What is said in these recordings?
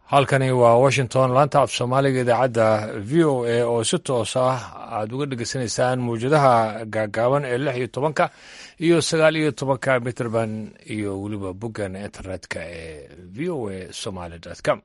halkani waa washington laanta af soomaaliga idaacadda v o a oo si toos ah aad uga dhegeysanaysaan mawjadaha gaagaaban ee lix iyo tobanka iyo sagaal iyo tobanka mitrband iyo weliba boggan internetka ee v o a somaly com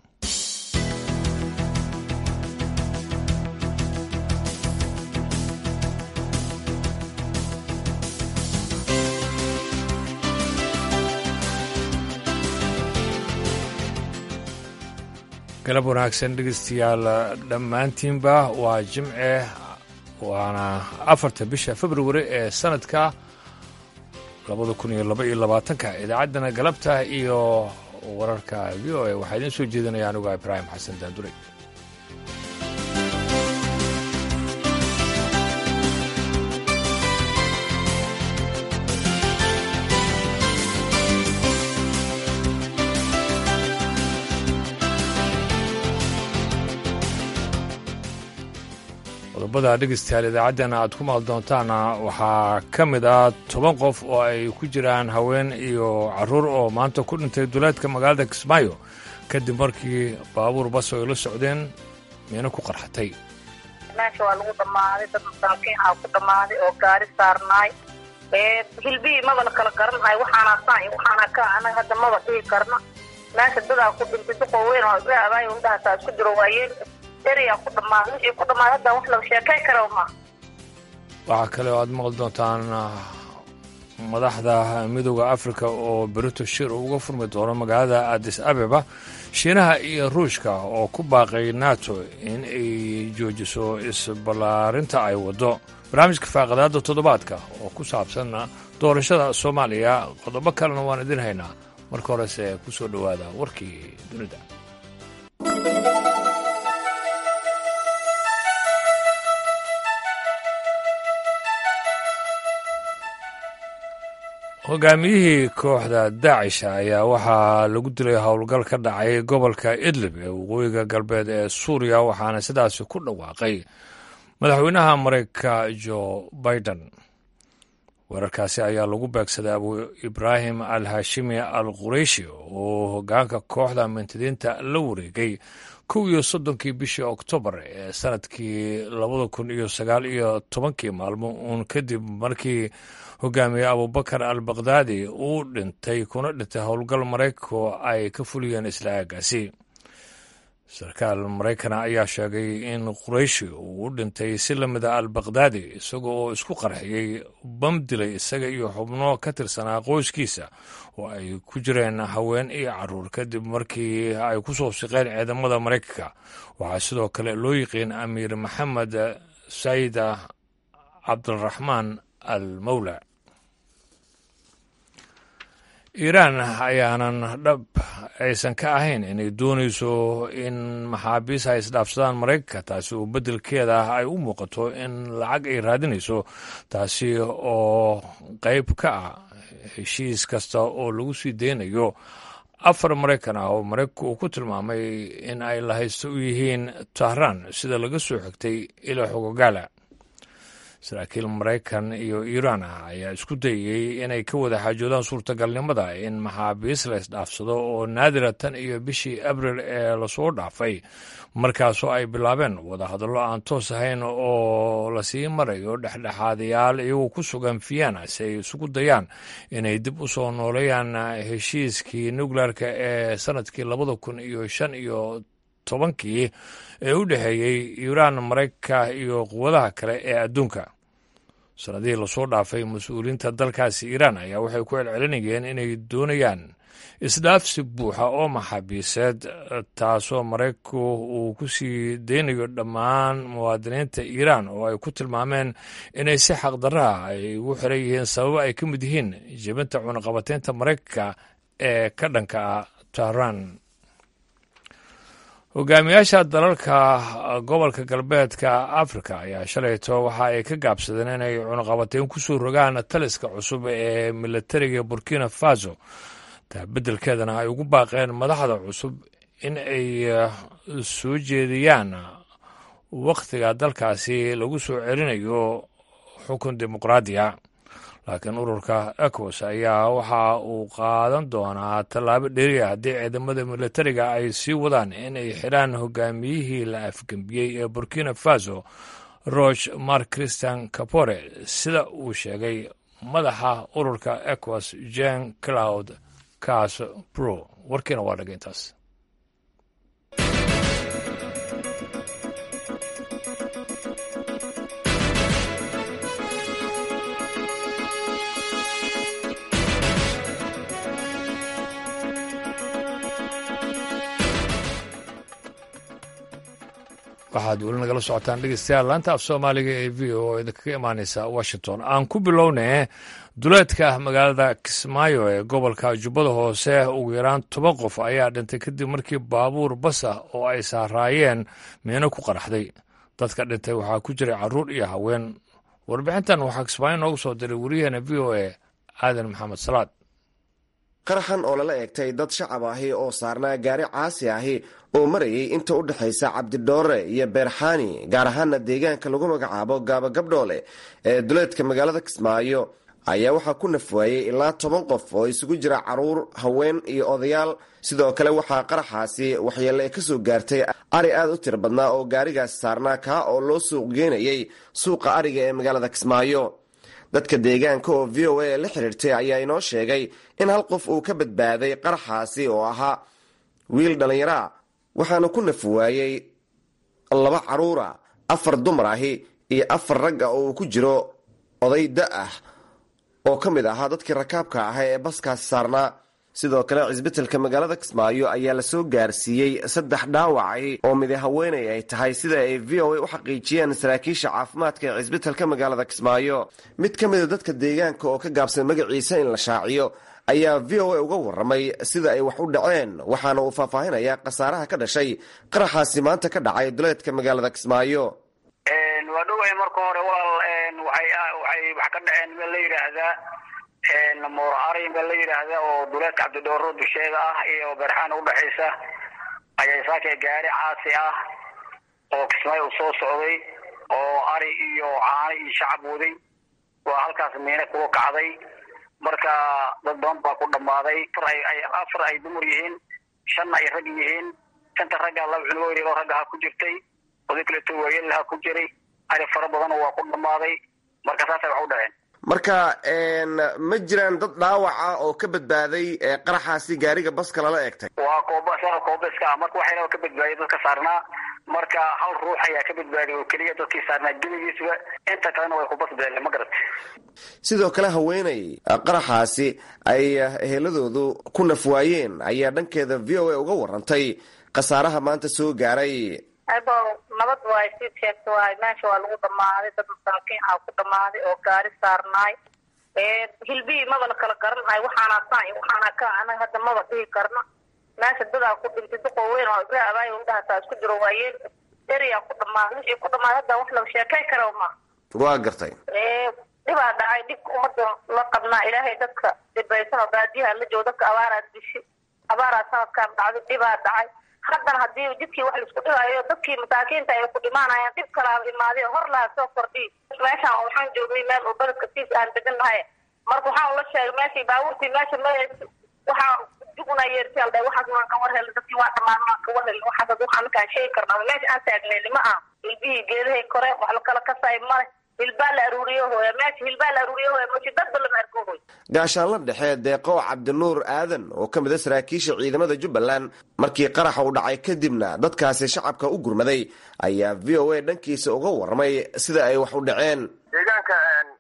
galab wanaagsan dhegeystayaal dhammaantiinba waa jimce waana afarta bisha februari ee sanadka labada kun iyo laba iyo labaatanka idaacaddana galabta iyo wararka v o a waxaa idiin soo jeedinaya anuga ibraahim xasan daandure qodobada dhegeystayaal idaacaddana aad ku maqli doontaana waxaa ka mid ah toban qof oo ay ku jiraan haween iyo caruur oo maanta ku dhintay duleedka magaalada kismaayo kadib markii baabuur bas oo ay la socdeen miino ku qarxatay meesha waa lagu dhammaaday dad masaakiin aa ku dhammaaday oo gaari saarnaay hilbihii maba la kala garanhay waxaana saan iyo waxaana ka anaga hadda maba dhihi karna meesha dadaa ku dhintay duqoo weyn oo isla abaayo indhahaasaa isku jiro waayeen waxaa kale oo aad maqli doontaan madaxda midooda afrika oo berito shir uga furmi doono magaalada adis abeba shiinaha iyo ruushka oo ku baaqay nato in ay joojiso isballaarinta ay waddo barnaamijka faaqadaada toddobaadka oo ku saabsan doorashada soomaaliya qodobo kalena waan idin haynaa marka horese ku soo dhowaada warkii dunida hogaamiyihii kooxda daacisha ayaa waxaa lagu dilay howlgal ka dhacay gobolka idlib ee waqooyiga galbeed ee suuriya waxaana sidaasi ku dhawaaqay madaxweynaha mareykanka jo biden weerarkaasi ayaa lagu beegsaday abu ibraahim al hashimi al qureyshi oo hogaanka kooxda mintidiinta la wareegay kow iyo soddonkii bishii oktoobar ee sanadkii labada kun iyo sagaal iyo tobankii maalmo uun kadib markii hogaamiye abubakar al bakdaadi uu dhintay kuna dhintay howlgal maraykanku ay ka fuliyeen isla aagaasi sarkaal maraykana ayaa sheegay in qurayshi uu u dhintay si la mida al bakdaadi isaga oo isku qarxiyey bam dilay isaga iyo xubno ka tirsanaa qoyskiisa oo ay ku jireen haween iyo caruur kadib markii ay ku soo siqeen ciidamada maraykanka waxaa sidoo kale loo yiqiin amiir maxamed sayida cabdiraxmaan al mawla iiraan ayaanan dhab aysan ka ahayn inay doonayso in maxaabiis ay isdhaafsadaan maraykanka taasi oo beddelkeeda ay u muuqato in lacag ay raadinayso taasi oo qayb ka ah heshiis kasta oo lagu sii deynayo afar maraykan ah oo maraykanku uu ku tilmaamay in ay lahaysto u yihiin tahraan sida laga soo xigtay ilaa xogogaala saraakiil maraykan iyo iiraan ah ayaa isku dayey inay ka wada xaajoodaan suurtagalnimada in maxaabiis la isdhaafsado oo naadira tan iyo bishii abril ee lasoo dhaafay markaasoo ay bilaabeen wadahadallo aan toos ahayn oo lasii marayo dhexdhexaadayaal iyagoo ku sugan vienna si ay isugu dayaan inay dib u soo nooleeyaan heshiiskii nukleerka ee sanadkii labada kun iyo shan iyo tobankii ee u dhexeeyey iiraan maraykanka iyo quwadaha kale ee adduunka sanadihii lasoo dhaafay mas-uuliyiinta dalkaasi iiraan ayaa waxay ku celcelinayeen inay doonayaan isdhaafsi buuxa oo maxaabiiseed taasoo maraykanku uu ku sii deynayo dhammaan muwaadiniinta iiraan oo ay ku tilmaameen inay si xaqdarraha ay ugu xiran yihiin sababo ay ka mid yihiin jebinta cunaqabateynta maraykanka ee ka dhanka ah tahraan hogaamiyaasha dalalka gobolka galbeedka afrika ayaa shalayto waxa ay ka gaabsadeen inay cunaqabateyn ku soo rogaan taliska cusub ee militariga burkina faso taa beddelkeedana ay ugu baaqeen madaxda cusub in ay soo jeediyaan wakhtiga dalkaasi lagu soo celinayo xukun dimuqraadiya laakiin ururka ecos ayaa waxa uu qaadan doonaa tallaabo dheriya haddii ciidamada militariga ay sii wadaan inay xidhaan hogaamiyihii la afgembiyey ee burkina faso roch mark christian capore sida uu sheegay madaxa ururka ecos jen cloud cas bro warkiina waa dhagay intaas waxaad weli nagala socotaan dhegeystayaal laanta af soomaaliga ee v o oo idinkaga imaaneysa washington aan ku bilownay duleedka magaalada kismaayo ee gobolka jubbada hoose ugu yaraan toban qof ayaa dhintay kadib markii baabuur bas ah oo ay saaraayeen miino ku qaraxday dadka dhintay waxaa ku jiray caruur iyo haween warbixintan waxaa kismaayo noogu soo diray wariyaheena v o a aadan maxamed salaad qaraxan oo lala eegtay dad shacab ahi oo saarnaa gaari caasi ahi oo marayay inta u dhexaysa cabdidhoore iyo beerxaani gaar ahaana deegaanka lagu magacaabo gaaba gabdhoole ee duleedka magaalada kismaayo ayaa waxaa ku nafwaayey ilaa toban qof oo isugu jira caruur haween iyo odayaal sidoo kale waxaa qaraxaasi waxyeelle ka soo gaartay ari aad u tiro badnaa oo gaarigaasi saarnaa kaa oo loo suuq geynayay suuqa ariga ee magaalada kismaayo dadka deegaanka oo v o a la xiriirtay ayaa inoo sheegay in hal qof uu ka badbaaday qaraxaasi oo ahaa wiil dhallinyaraa waxaana ku nafwaayey laba caruura afar dumar ahi iyo afar rag ah oo uu ku jiro oday da ah oo ka mid ahaa dadkii rakaabka ahaa ee baskaasi saarnaa sidoo kale cisbitalka magaalada kismaayo ayaa lasoo gaarsiiyey saddex dhaawacay oo midi haweenay ay tahay sida ay v o a u xaqiijiyeen saraakiisha caafimaadka ee cisbitalka magaalada kismaayo mid ka mida dadka deegaanka oo ka gaabsan magaciisa in la shaaciyo ayaa v o a uga waramay sida ay wax u dhaceen waxaana uu faahfaahinayaa khasaaraha ka dhashay qaraxaasi maanta ka dhacay duleedka magaalada kismaayo waa dhowahay marka hore walaal waxay wax ka dhaceen meel la yidhaahdaa moor arin baa la yidhaahda oo duleedka cabdidhooro dusheeda ah iyo berxaan udhexaysa ayaa saaka gaari caasi ah oo kismaayo u soo socday oo ari iyo caano iyo shacab waday waa halkaas miine kuga kacday marka dad badan baa ku dhammaaday afar ay dumar yihiin shanna ay rag yihiin shanta ragga laba cunugo yar oo raggaha ku jirtay oday kaleeto waayelaha ku jiray ari fara badan waa ku dhammaaday marka saasay wax u dhaceen marka ma jiraan dad dhaawaca oo ka badbaaday qaraxaasi gaariga baska lala eegtay waa kooba isaga koobaska ah marka waxayna ka badbaadiy dadka saarnaa marka hal ruux ayaa ka badbaadiy oo keliya dadkii saarnaa gebigiisba inta kalena way ku basbeeleen ma garat sidoo kale haweeney qaraxaasi ay eheladoodu ku nafwaayeen ayaa dhankeeda v o a uga warantay khasaaraha maanta soo gaaray abo nabad waay sii sheegta waay meesha waa lagu dhamaaday dad masaakiin ah ku dhamaaday oo gaari saarnaay hilbihii maba la kala garanhay waxaana saan waxaana ka anaga hadda maba dhihi karna meesha dadaa ku dhintay duqoo weyn oo ibra abaayo indhahataa isku jiro waayeel eriyaa ku dhamaaday wixii ku dhamaaday hadda wax laga sheekay kara ma waa gartay dhibaa dhacay dhibka umada la qabnaa ilaahay dadka dhibaysan oo baadiyaha la joogo dadka abaaraa dishi abaaraa sanadkaan dhacday dhibaa dhacay haddana haddii jidkii wax laisku dhigaayo dadkii masaakiinta ay ku dhimaanayaan dhib kalaaba imaaday hor laha soo kordhiy meeshaan waxaan joognay meel oo beledka siis aan degan nahay marka waxaan ula sheegay meeshii baabuurtii meesha ma waxaa juguna yeerti alda waxaas waan ka war helay dadkii waa dhamaan waan ka war helay waxaas waxaan markaan sheegi karnaa meesha aan taagnay lima ah hilbihii geedahay kore wax la kala kasay male hilbaa la aruuriyo hooya meesha hilbaa la aruuriyo hooya meesha dadba lama arko hooy gaashaanla dhexe deeqow cabdinuur aadan oo ka mid a saraakiisha ciidamada jubbaland markii qaraxa u dhacay kadibna dadkaasi shacabka u gurmaday ayaa v o a dhankiisa uga warramay sida ay wax u dhaceen deegaanka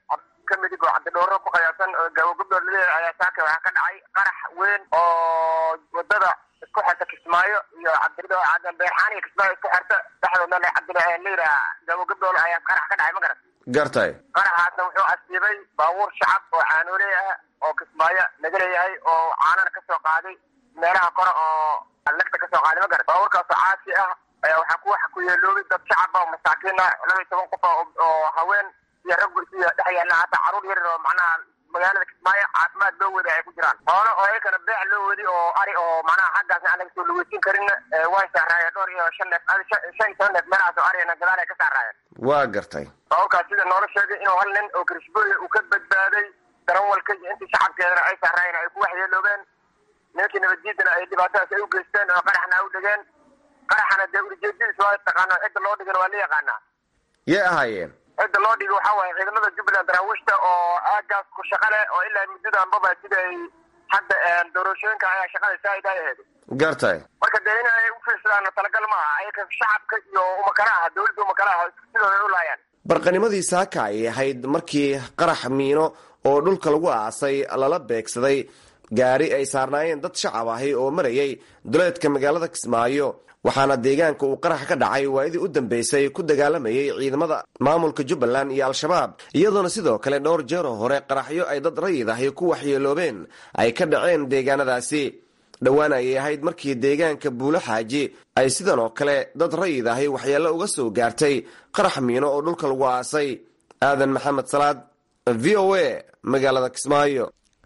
ka midig oo cabdidhooro ku qayaabsan oo gaabo gabdhoor laleeyahay ayaa saaka waxaa ka dhacay qarax weyn oo wadada isku xirta kismaayo iyo cabdidho beerxaan iyo kismaayo isku xirta dhexdooda cabdileyra gaabo gabdhool ayaa qarax ka dhacay ma garat gartay qaraxaasna wuxuu asiibay baabuur shacab oo caanooley ah oo kismaayo laga leeyahay oo caanana kasoo qaaday meelaha kore oo lagta kasoo qaaday ma garat baabuurkaasoo caasi ah ayaa waxaa ku waxa ku yeeloobay dad shacaba oo masaakiin ah laba iyo toban qof oo haween iyo rag iyo dhex yaalla hata caruur yar oo macnaha magaalada kismaayo caafimaad loo wadi ay ku jiraan hoole oo ayakana beec loo wadi oo ari oo macnaha xaggaasna aan laga soo lugeysin karin way saaraayeen dhowr iyo shan neef shan iyo toban neef meelahaas oo arigana gadaal ay ka saaraayeen waa gartay baabuurkaas sida noola sheegay inuu hal nin oo kirishbooy uu ka badbaaday darawalka iyo intii shacabkeedana ay saaraayeen ay ku waxyeeloobeen nimankii nabaddiidana ay dhibaatadaas ay u geysteen oo qaraxna ay u dhigeen qaraxana dee ulijeedadiis waa taqaana cidda loo dhigana waa la yaqaanaa yay ahaayeen cidda loo dhigi waxaa waaye ciidamada jubbaland daraawiishta oo aagaas ku shaqa leh oo ilaa muddadanbaba sida ay hadda doorashooyinka ayaa shaqada saaid ay ahayd gartay marka dee in ay u fiirsadaan talagal ma aha ayaka shacabka iyo umakala aha dawladda umakala aha sidooda u laayaan barqanimadii saaka ayay ahayd markii qarax miino oo dhulka lagu aasay lala beegsaday gaari ay saarnaayeen dad shacab ahi oo marayay duleedka magaalada kismaayo waxaana deegaanka uu qarax ka dhacay waayadii u dambeysay ku dagaalamayay ciidamada maamulka jubbaland iyo al-shabaab iyadoona sidoo kale dhowr jeeroo hore qaraxyo ay dad rayid ahi ku waxyeeloobeen ay ka dhaceen deegaanadaasi dhowaan ayay ahayd markii deegaanka buulo xaaji ay sidan oo kale dad rayid ahi waxyeello uga soo gaartay qarax miino oo dhulka lagu aasay aadan maxamed salaad v o a magaalada kismaayo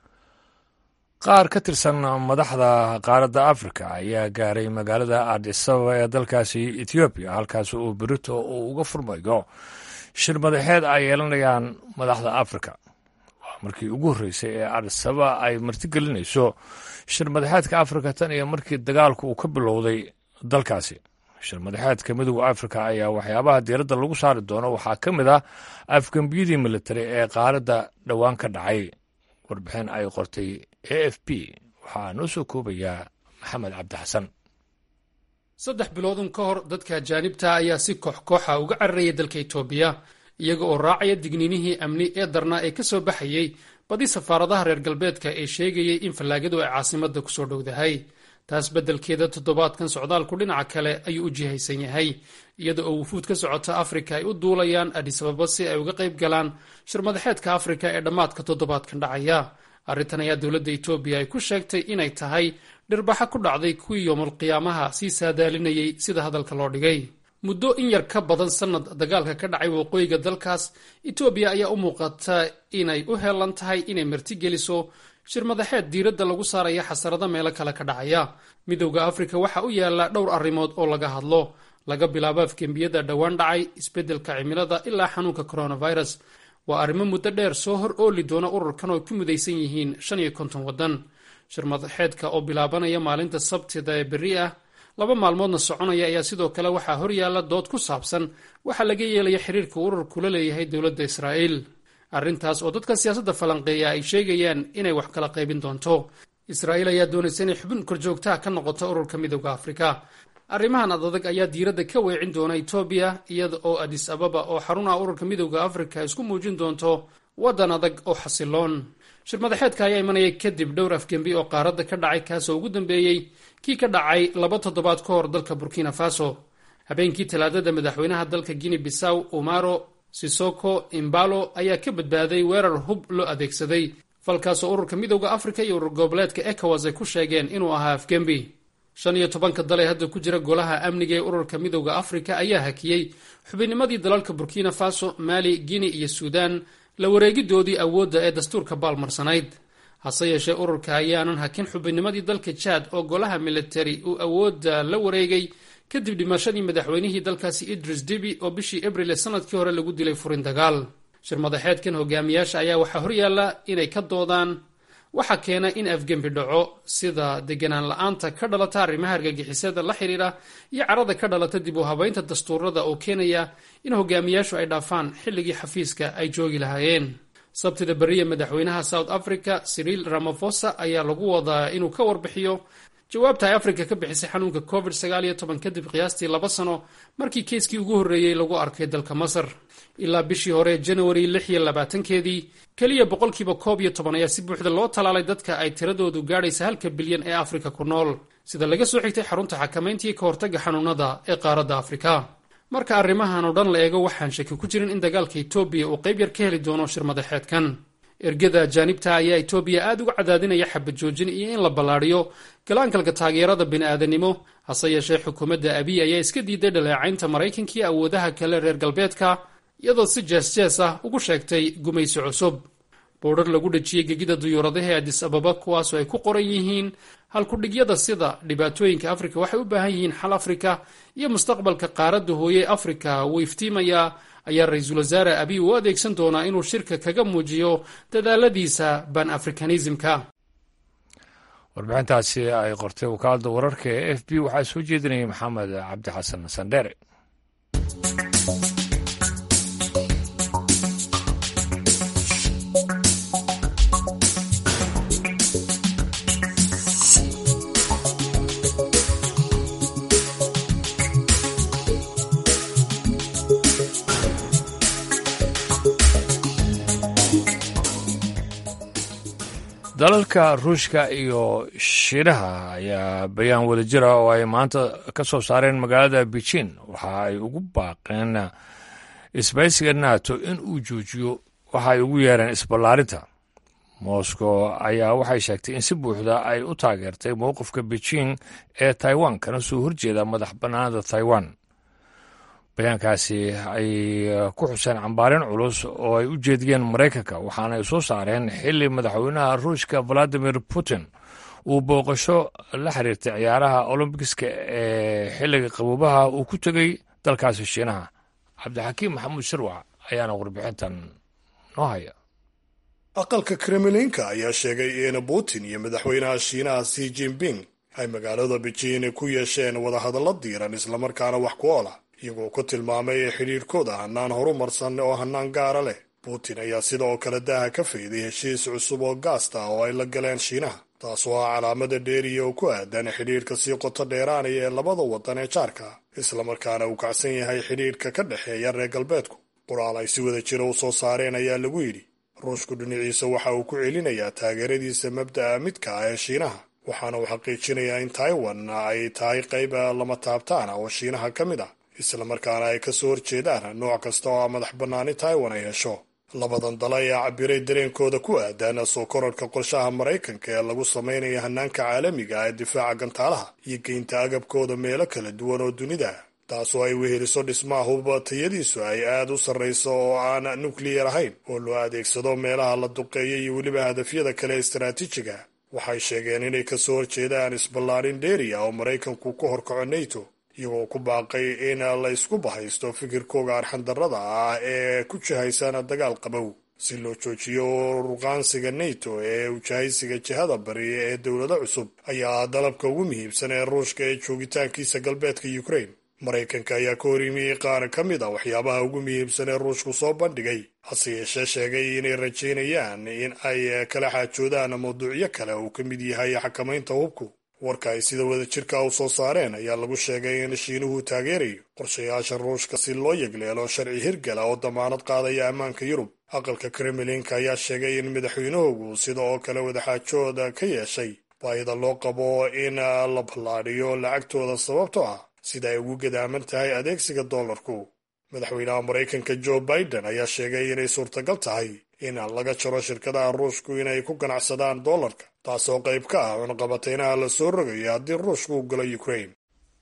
qaar ka tirsan madaxda qaaradda afrika ayaa gaaray magaalada adisababa ee dalkaasi ethoobiya halkaas uu berito uu uga furmayo shir madaxeed ay yeelanayaan madaxda afrika waa markii ugu horreysay ee adisababa ay martigelinayso shir madaxeedka afrika tan iyo markii dagaalku uu ka bilowday dalkaasi shir madaxeedka midooda afrika ayaa waxyaabaha diiradda lagu saari doono waxaa ka mid ah afgembiyadii militari ee qaaradda dhowaan ka dhacay warbixin ay qortay a f p waxaa noo soo koobayaa maxamed cabdixasan saddex biloodun ka hor dadka ajaanibta ayaa si koox kooxa uga cararayay dalka itoobiya iyaga oo raacaya digniinihii amni ee darnaa ee ka soo baxayey badi safaaradaha reer galbeedka ee sheegayay in fallaagadu ay caasimadda kusoo dhowdahay taas beddelkeeda toddobaadkan socdaalku dhinaca kale ayuu u jihaysan yahay iyada oo wufuud ka socota afrika ay u duulayaan adisababa si ay uga qayb galaan shir madaxeedka afrika ee dhammaadka toddobaadkan dhacaya arrintan ayaa dowladda etoobiya ay ku sheegtay inay tahay dhirbaxa ku dhacday kuwii yoomulqiyaamaha sii saadaalinayay sida hadalka loo dhigay muddo in yar ka badan sannad dagaalka ka dhacay waqooyiga dalkaas etoobiya ayaa u muuqata inay u heelan tahay inay martigeliso shir madaxeed diiradda lagu saaraya xasarada meelo kale ka dhacaya midowda afrika waxa u yaala dhowr arrimood oo laga hadlo laga bilaabo afgembiyada dhowaan dhacay isbeddelka cimilada ilaa xanuunka coronavirus waa arrimo muddo dheer soo hor ooli doona ururkan oo ku mudaysan yihiin shan iyo konton waddan shir madaxeedka oo bilaabanaya maalinta sabtida ee berri ah laba maalmoodna soconaya ayaa sidoo kale waxaa horyaala dood ku saabsan waxa laga yeelaya xiriirka ururku la leeyahay dowladda israa'iil arrintaas oo dadka siyaasadda falanqeeya ay sheegayaan inay wax kala qaybin doonto israa'iil ayaa doonaysa inay xubin korjoogtaha ka noqoto ururka midowda afrika arrimahan adadag ayaa diiradda ka weecin doona etoobiya iyada oo adis ababa oo xarunaha ururka midowda afrika isku muujin doonto waddan adag oo xasiloon shir madaxeedka ayaa imanaya kadib dhowr afgembi oo qaaradda ka dhacay kaasoo ugu dambeeyey kii ka dhacay laba toddobaad ka hor dalka burkina faso habeenkii talaadada madaxweynaha dalka guinea bisaw umaro sisoko imbalo ayaa ka badbaaday weerar hub loo adeegsaday falkaasoo ururka midowda afrika iyo urur goboleedka ecowas ay ku sheegeen inuu ahaa afgembi shan iyo tobanka dal ee hadda ku jira golaha amniga ee ururka midowda afrika ayaa hakiyey xubinnimadii dalalka burkina faso mali guinea iyo suudan la wareegidoodii awoodda ee dastuurka baalmarsanayd hase yeeshee ururka ayaanan hakin xubinnimadii dalka jaad oo golaha militari uu awoodda la wareegay kadib dhimashadii madaxweynihii dalkaasi idris dibi oo bishii abril ee sanadkii hore lagu dilay furin dagaal shir madaxeedkan hogaamiyaasha ayaa waxaa horyaalla inay ka doodaan waxaa keena in afgembi dhaco sida deganaan la-aanta ka dhalata arrimaha argagixisada la xidhiidha iyo carada ka dhalata dib u habaynta dastuurada oo keenaya in hogaamiyaashu ay dhaafaan xilligii xafiiska ay joogi lahaayeen sabtida beriya madaxweynaha south africa siriil ramafosa ayaa lagu wadaa inuu ka warbixiyo jawaabta ay afrika ka bixisay xanuunka covid kadib qiyaastii laba sano markii keiskii ugu horreeyey lagu arkay dalka masar ilaa bishii hore janawari lix iyo labaatankeedii keliya boqolkiiba koob iyo toban ayaa si buuxda loo talaalay dadka ay tiradoodu gaadhaysa halka bilyan ee afrika ku nool sida laga soo xigtay xarunta xakamayntii ka hortagga xanuunada ee qaaradda afrika marka arrimahan oo dhan la eego waxaan shaki ku jirin in dagaalka etoobiya uu qayb yar ka heli doono shir madaxeedkan ergada ajaanibta ayaa etoobiya aad uga cadaadinaya xabad joojin iyo in la ballaadhiyo galaankalka taageerada bini'aadanimo hase yeeshee xukuumadda abiy ayaa iska diiday dhaleecaynta maraykankiiyo awoodaha kale reer galbeedka iyadoo si jees-jees ah ugu sheegtay gumaysi cusub boodhar lagu dhejiyey gegida duyuuradaha ee adis ababa kuwaasoo ay ku qoran yihiin halkudhigyada sida dhibaatooyinka afrika waxay u baahan yihiin xal afrika iyo mustaqbalka qaaradda hooye afrika wuu iftiimayaa ayaa ra-iisul wasaare abiy u adeegsan doonaa inuu shirka kaga muujiyo dadaaladiisa ban afrikanismka warbixintaasi ay qortay wakaalada wararka ee f b waxaa soo jeedinayay maxamed cabdi xasan sandheere dalalka ruushka iyo shiinaha ayaa bayaan wadajir ah oo ay maanta ka soo saareen magaalada beijing waxa ay ugu baaqeen isbaysiga nato in uu joojiyo waxa ay ugu yeereen isballaarinta moscow ayaa waxay sheegtay in si buuxda ay u taageertay mowqifka beijing ee taiwan kana soo horjeeda madax bannaanada taiwan bayaankaasi ay ku xuseen cambaarin culus oo ay u jeediyeen maraykanka waxaana ay soo saareen xili madaxweynaha ruushka valadimir putin uu booqasho la xiriirtay ciyaaraha olombikiska ee xilliga qaboobaha uu ku tegey dalkaasi shiinaha cabdixakiim maxamuud shirwac ayaana warbixintan noo haya aqalka kremlinka ayaa sheegay in putin iyo madaxweynaha shiinaha si jinping ay magaalada beijing ku yeesheen wadahadallo diiran islamarkaana wax ku oola iyagoo ku tilmaamay xidhiirkooda hannaan horumarsan oo hannaan gaara leh putin ayaa sidoo kale daaha ka fayday heshiis cusub oo gaasta oo ay la galeen shiinaha taasoo ah calaamada dheeriya oo ku aadan xidhiirka sii qoto dheeraanaya ee labada waddan ee jaarka islamarkaana uu kacsan yahay xidhiirka ka dhexeeya reer galbeedku qoraal ay si wada jira u soo saareen ayaa lagu yidhi ruushku dhinaciisa waxa uu ku celinayaa taageeradiisa mabda'a midka ah ee shiinaha waxaana uu xaqiijinayaa in taiwan ay tahay qayb lama taabtaana oo shiinaha ka mid ah islamarkaana ay ka soo horjeedaan nooc kasta oo madax bannaani taiwan ay hesho labadan dal ayaa cabiray dareenkooda ku aadan soo kororhka qorshaha maraykanka ee lagu samaynayo hannaanka caalamiga ee difaaca gantaalaha iyo geynta agabkooda meelo kala duwan oo dunida taasoo ay weheliso dhismaha hubba tayadiisu ay aad u sarrayso oo aan nukliyar ahayn oo loo adeegsado meelaha la duqeeya iyo weliba hadafyada kale istaraatiijiga waxay sheegeen inay ka soo horjeedaan isballaarin dheeriya oo maraykanku ku horkaco nato iyagoo ku baaqay in la isku bahaysto fikirkooga arxandarrada ah ee ku jihaysan dagaal qabow si loo joojiyo ruqaansiga nato ee ujahaysiga jihada bari ee dowlado cusub ayaa dalabka ugu muhiimsan ee ruushka ee joogitaankiisa galbeedka ukraine maraykanka ayaa ka hor yimi qaar ka mid a waxyaabaha ugu muhiimsan ee ruushku soo bandhigay hase yeeshee sheegay inay rajaynayaan in ay kala xaajoodaan mawduucyo kale uu ka mid yahay xakamaynta hubku warka ay sida wadajirka u soo saareen ayaa lagu sheegay in shiinuhu taageerayo qorshayaasha ruushka si loo yegleelo sharci hirgala oo damaanad qaadaya ammaanka yurub aqalka kremlinka ayaa sheegay in madaxweynuhugu sida oo kale wadaxaajooda ka yeeshay baahida loo qabo in la ballaadhiyo lacagtooda sababtoo ah sida ay ugu gadaaman tahay adeegsiga doolarku madaxweynaha maraykanka joe biden ayaa sheegay inay suurtagal tahay in laga jaro shirkadaha ruushku inay ku ganacsadaan doolarka taasoo qayb ka ah cunqabateynaha la soo rogayo haddii ruushku u galo ukraine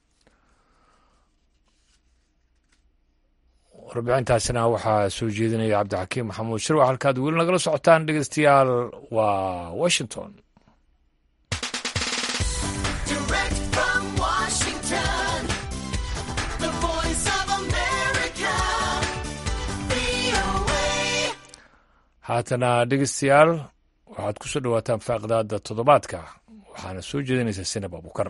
warbixintaasina waxaa soo jeedinaya cabdixakiim maxamuud shirwac halkaad weli nagala socotaan dhegeystayaal waa washington haatana dhegeystayaal waxaad ku soo dhowaataan faaqidaada toddobaadka waxaana soo jeedinaysaa sinab abukar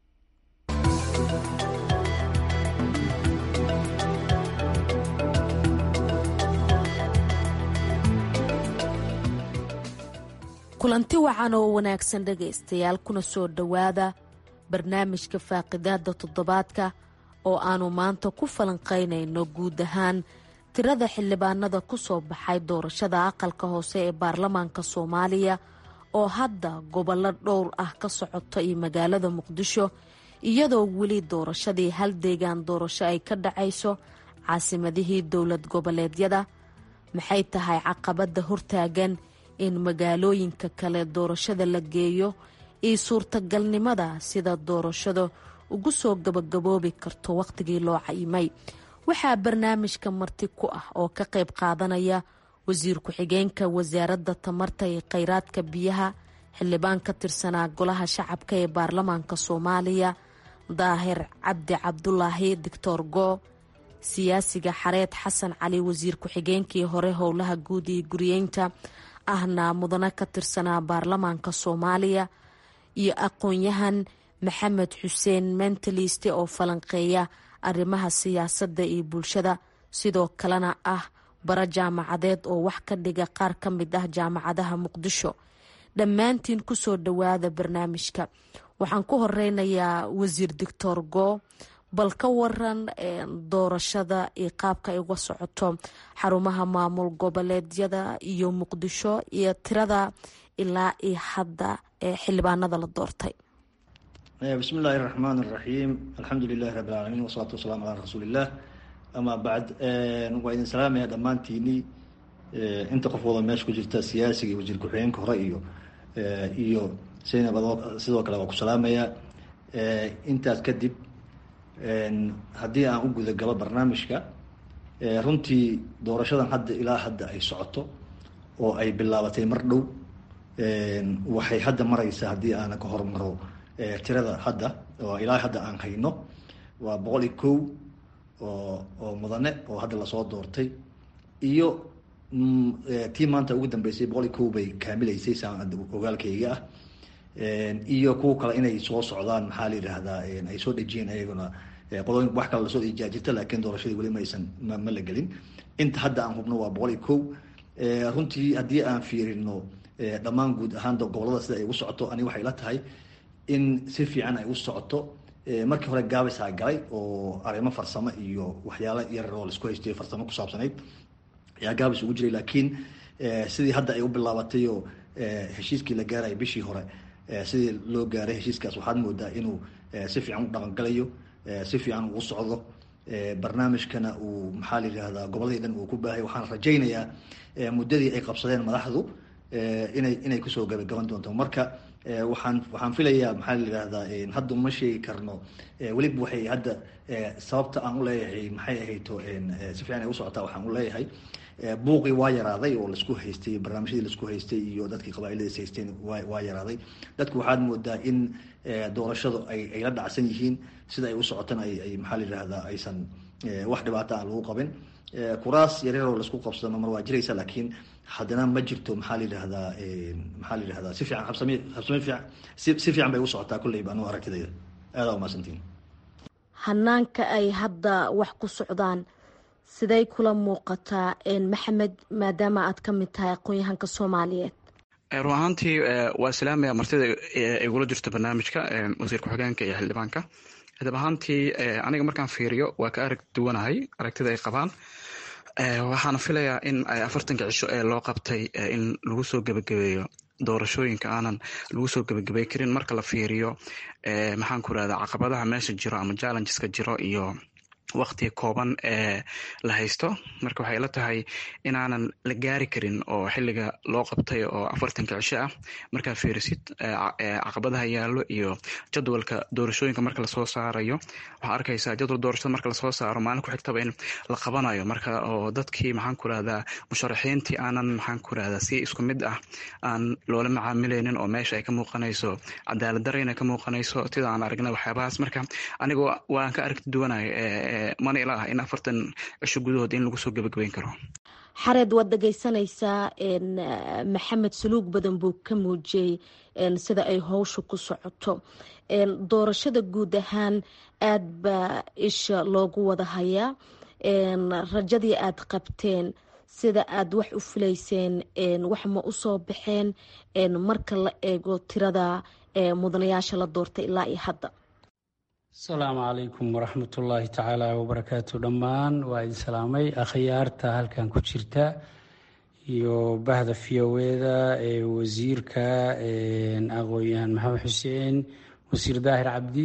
kulanti wacan oo wanaagsan dhegaystayaal kuna soo dhowaada barnaamijka faaqidaada toddobaadka oo aannu maanta ku falanqaynayno guud ahaan tirada xildhibaanada ku soo baxay doorashada aqalka hoose ee baarlamaanka soomaaliya oo hadda gobollo dhowr ah ka socota iyo magaalada muqdisho iyadoo weli doorashadii hal deegaan doorasho ay ka dhacayso caasimadihii dowlad goboleedyada maxay tahay caqabadda hortaagan in magaalooyinka kale doorashada la geeyo iyo suurtagalnimada sida doorashada ugu soo gabagaboobi karto wakhtigii loo cayimay waxaa barnaamijka marti ku ah oo ka qayb qaadanaya wasiir ku-xigeenka wasaaradda tamarta iyo kheyraadka biyaha xildhibaan ka tirsanaa golaha shacabka ee baarlamaanka soomaaliya daahir cabdi cabdulaahi doctor goo siyaasiga xareed xasan cali wasiir ku-xigeenkii hore howlaha guud iyo guriyeynta ahna mudane ka tirsanaa baarlamaanka soomaaliya iyo aqoon-yahan maxamed xuseen mentaliste oo falanqeeya arrimaha siyaasadda iyo bulshada sidoo kalena ah bara jaamacadeed oo wax ka dhiga qaar ka mid ah jaamacadaha muqdisho dhammaantiin kusoo dhowaada barnaamijka waxaan ku horeynayaa wasiir doctor go bal ka waran doorashada iyo qaabka ay uga socoto xarumaha maamul goboleedyada iyo muqdisho iyo tirada ilaa iyo hadda ee xildhibaanada la doortay bismi illaahi raxmaan raxiim alxamdu lilahi rabi alcaalamiin wasalaatu wasalaamu calaa rasuuliillah amaa bacd waa idin salaamaya dhammaantiinii inta qof wada meesha ku jirta siyaasiga iyo wasiir ku-xigeenka hore iyo iyo saynab sidoo kale waa ku salaamayaa intaas kadib haddii aan u guda galo barnaamijka runtii doorashadan hadda ilaa hadda ay socoto oo ay bilaabatay mar dhow waxay hadda mareysaa haddii aana ka hormaro tirada hadda oo ilaa hadda aan hayno waa boqol iyo kow oo oo mudane oo hadda lasoo doortay iyo tii maanta ugu dambeysay boqol iyo kow bay kaamileysay saan ogaalkayga ah iyo kuwa kale inay soo socdaan maxaa la yidhaahdaa ay soo dhejiyeen ayaguna qolooyin wax kale lasoo dhejiyaa jirta laakiin doorashadii weli maysan ma ma la gelin inta hadda aan hubno waa boqol iyo kow runtii haddii aan fiirino dhammaan guud ahaan gobolada sida ay ugu socoto ani waxay la tahay in si fiican ay u socoto markii hore gaabisaa galay oo arrimo farsamo iyo waxyaalo yar oo laisku haystay farsamo ku saabsanayd ayaa gaabis ugu jiray laakiin sidii hadda ay u bilaabatay oo heshiiskii la gaarayay bishii hore sidii loo gaaray heshiiskaas waxaad moodaa inuu si fiican u dhaqangalayo si fiican uu socdo barnaamijkana uu maxaa la yidhaahdaa goboladii dhan uu ku baahay waxaan rajaynayaa muddadii ay qabsadeen madaxdu inay inay kusoo gabagaban doonto marka waxaan waxaan filayaa maxaa la yidhahdaa hadda uma sheegi karno weliba waxay hadda sababta aan uleeyahay maxay ahayto si fiican ay u socotaa waxaan uleeyahay buuqii waa yaraaday oo laisku haystay barnaamijyadii laisku haystay iyo dadkii qabaailadiis haysteen wa waa yaraaday dadku waxaad moodaa in doorashadu ay ay la dhacsan yihiin sida ay u socotana ay ay maxaa la yidhahdaa aysan wax dhibaata aan lagu qabin kuraas yaryaroo laisku qabsado mar waa jiraysa laakiin haddana ma jirto maxaa la yidhahdaa maxaa la yidhahdaa si fiican habsami habsami fiican si si fiican bay u socotaa kulleyba anu aragtidayda aadaa umahadsantiin hanaanka ay hadda wax ku socdaan siday kula muuqataa maxamed maadaama aad ka mid tahay aqoon-yahanka soomaaliyeed run ahaantii waa islaamaya martida igula jirto barnaamijka wasiir ku-xigeenka iyo xildhibaanka dab ahaantii aniga markaan fiiriyo waa ka arag duwanahay aragtida ay qabaan waxaana filayaa in afartanka cisho ee loo qabtay in lagu soo gebagabeeyo doorashooyinka aanan lagu soo gebagabey karin marka la fiiriyo maxaan ku irahda caqabadaha meesha jiro ama challengeska jiro iyo wakti kooban ee la haysto marka waxay la tahay inaanan la gaari karin oo xiliga loo qabtay oo afartanka cisho ah markaa fiirisid caqabadaha yaallo iyo jadwalka doorashooyinka marka lasoo saarayo waxaa arkaysaa jadwal doorashada marka lasoo saaro maalin ku xigtaba in la qabanayo marka oo dadkii maxaan ku rahdaa musharaxiintii aanan maxaan ku rahdaa si isku mid ah aan loola macaamileynin oo meesha ay ka muuqanayso cadaalad darayna ka muuqanayso sida aan aragnay waxyaabahaas marka aniga waan ka aragti duwanahay mana ila ah in afartan cisho gudahood in lagu soo gebagabeyn karo xareed waad dhegeysanaysaa maxamed suluug badan buu ka muujiyey sida ay howsha ku socoto doorashada guud ahaan aada baa isha loogu wada hayaa rajadii aada qabteen sida aada wax u filayseen wax ma usoo baxeen marka la eego tirada mudanayaasha la doortay ilaa iyo hadda asalaamu calaykum waraxmatullaahi tacaala wabarakaatu dhammaan waa idin salaamay akhyaarta halkan ku jirta iyo bahda fiyoweeda ee wasiirka aqoon-yahan maxamed xuseen wasiir daahir cabdi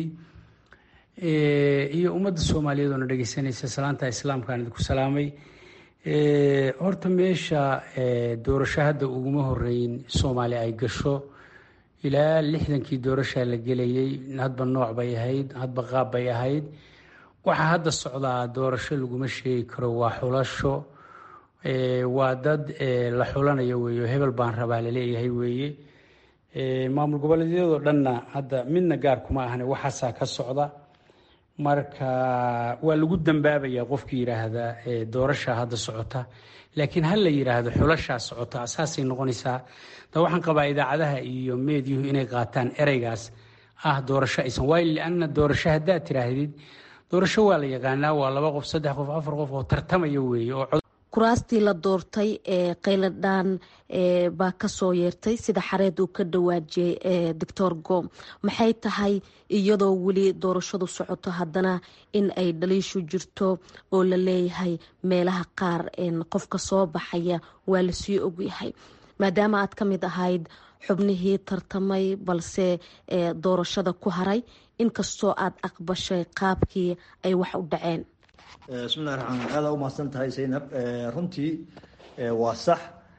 iyo ummadda soomaaliyeed oona dhegeysanaysa salaanta islaamkaan idinku salaamay horta meesha doorasho hadda uguma horeyn soomaali ay gasho ilaa lixdankii doorashaa la gelayay hadba nooc bay ahayd hadba qaab bay ahayd waxaa hadda socdaa doorasho laguma sheegi karo waa xulasho waa dad la xulanayo weeye hebel baan rabaa laleeyahay weeye maamul goboleedyadoo dhanna hadda midna gaar kuma ahne waxaasaa ka socda marka waa lagu dambaabayaa qofkii yidhaahda doorashaa hadda socota laakiin ha la yidhaahdo xulashaa socota saasay noqonaysaa da waxaan qabaa idaacadaha iyo meedyuhu inay qaataan ereygaas ah doorasho aysan waayo lianna doorasho haddaad tiraahdid doorasho waa la yaqaanaa waa laba qof saddex qof afar qof oo tartamaya weeye oo kuraastii la doortay ee qayladhaan baa kasoo yeertay sida xareed uu ka dhawaajiyey doctor gom maxay tahay iyadoo weli doorashadu socoto haddana in ay dhaliishu jirto oo la leeyahay meelaha qaar qofka soo baxaya waa lasii ogyahay maadaama aad ka mid ahayd xubnihii tartamay balse doorashada ku haray inkastoo aad aqbashay qaabkii ay wax u dhaceen bismillahi raxmaan aada u mahadsan tahay zaynab runtii waa sax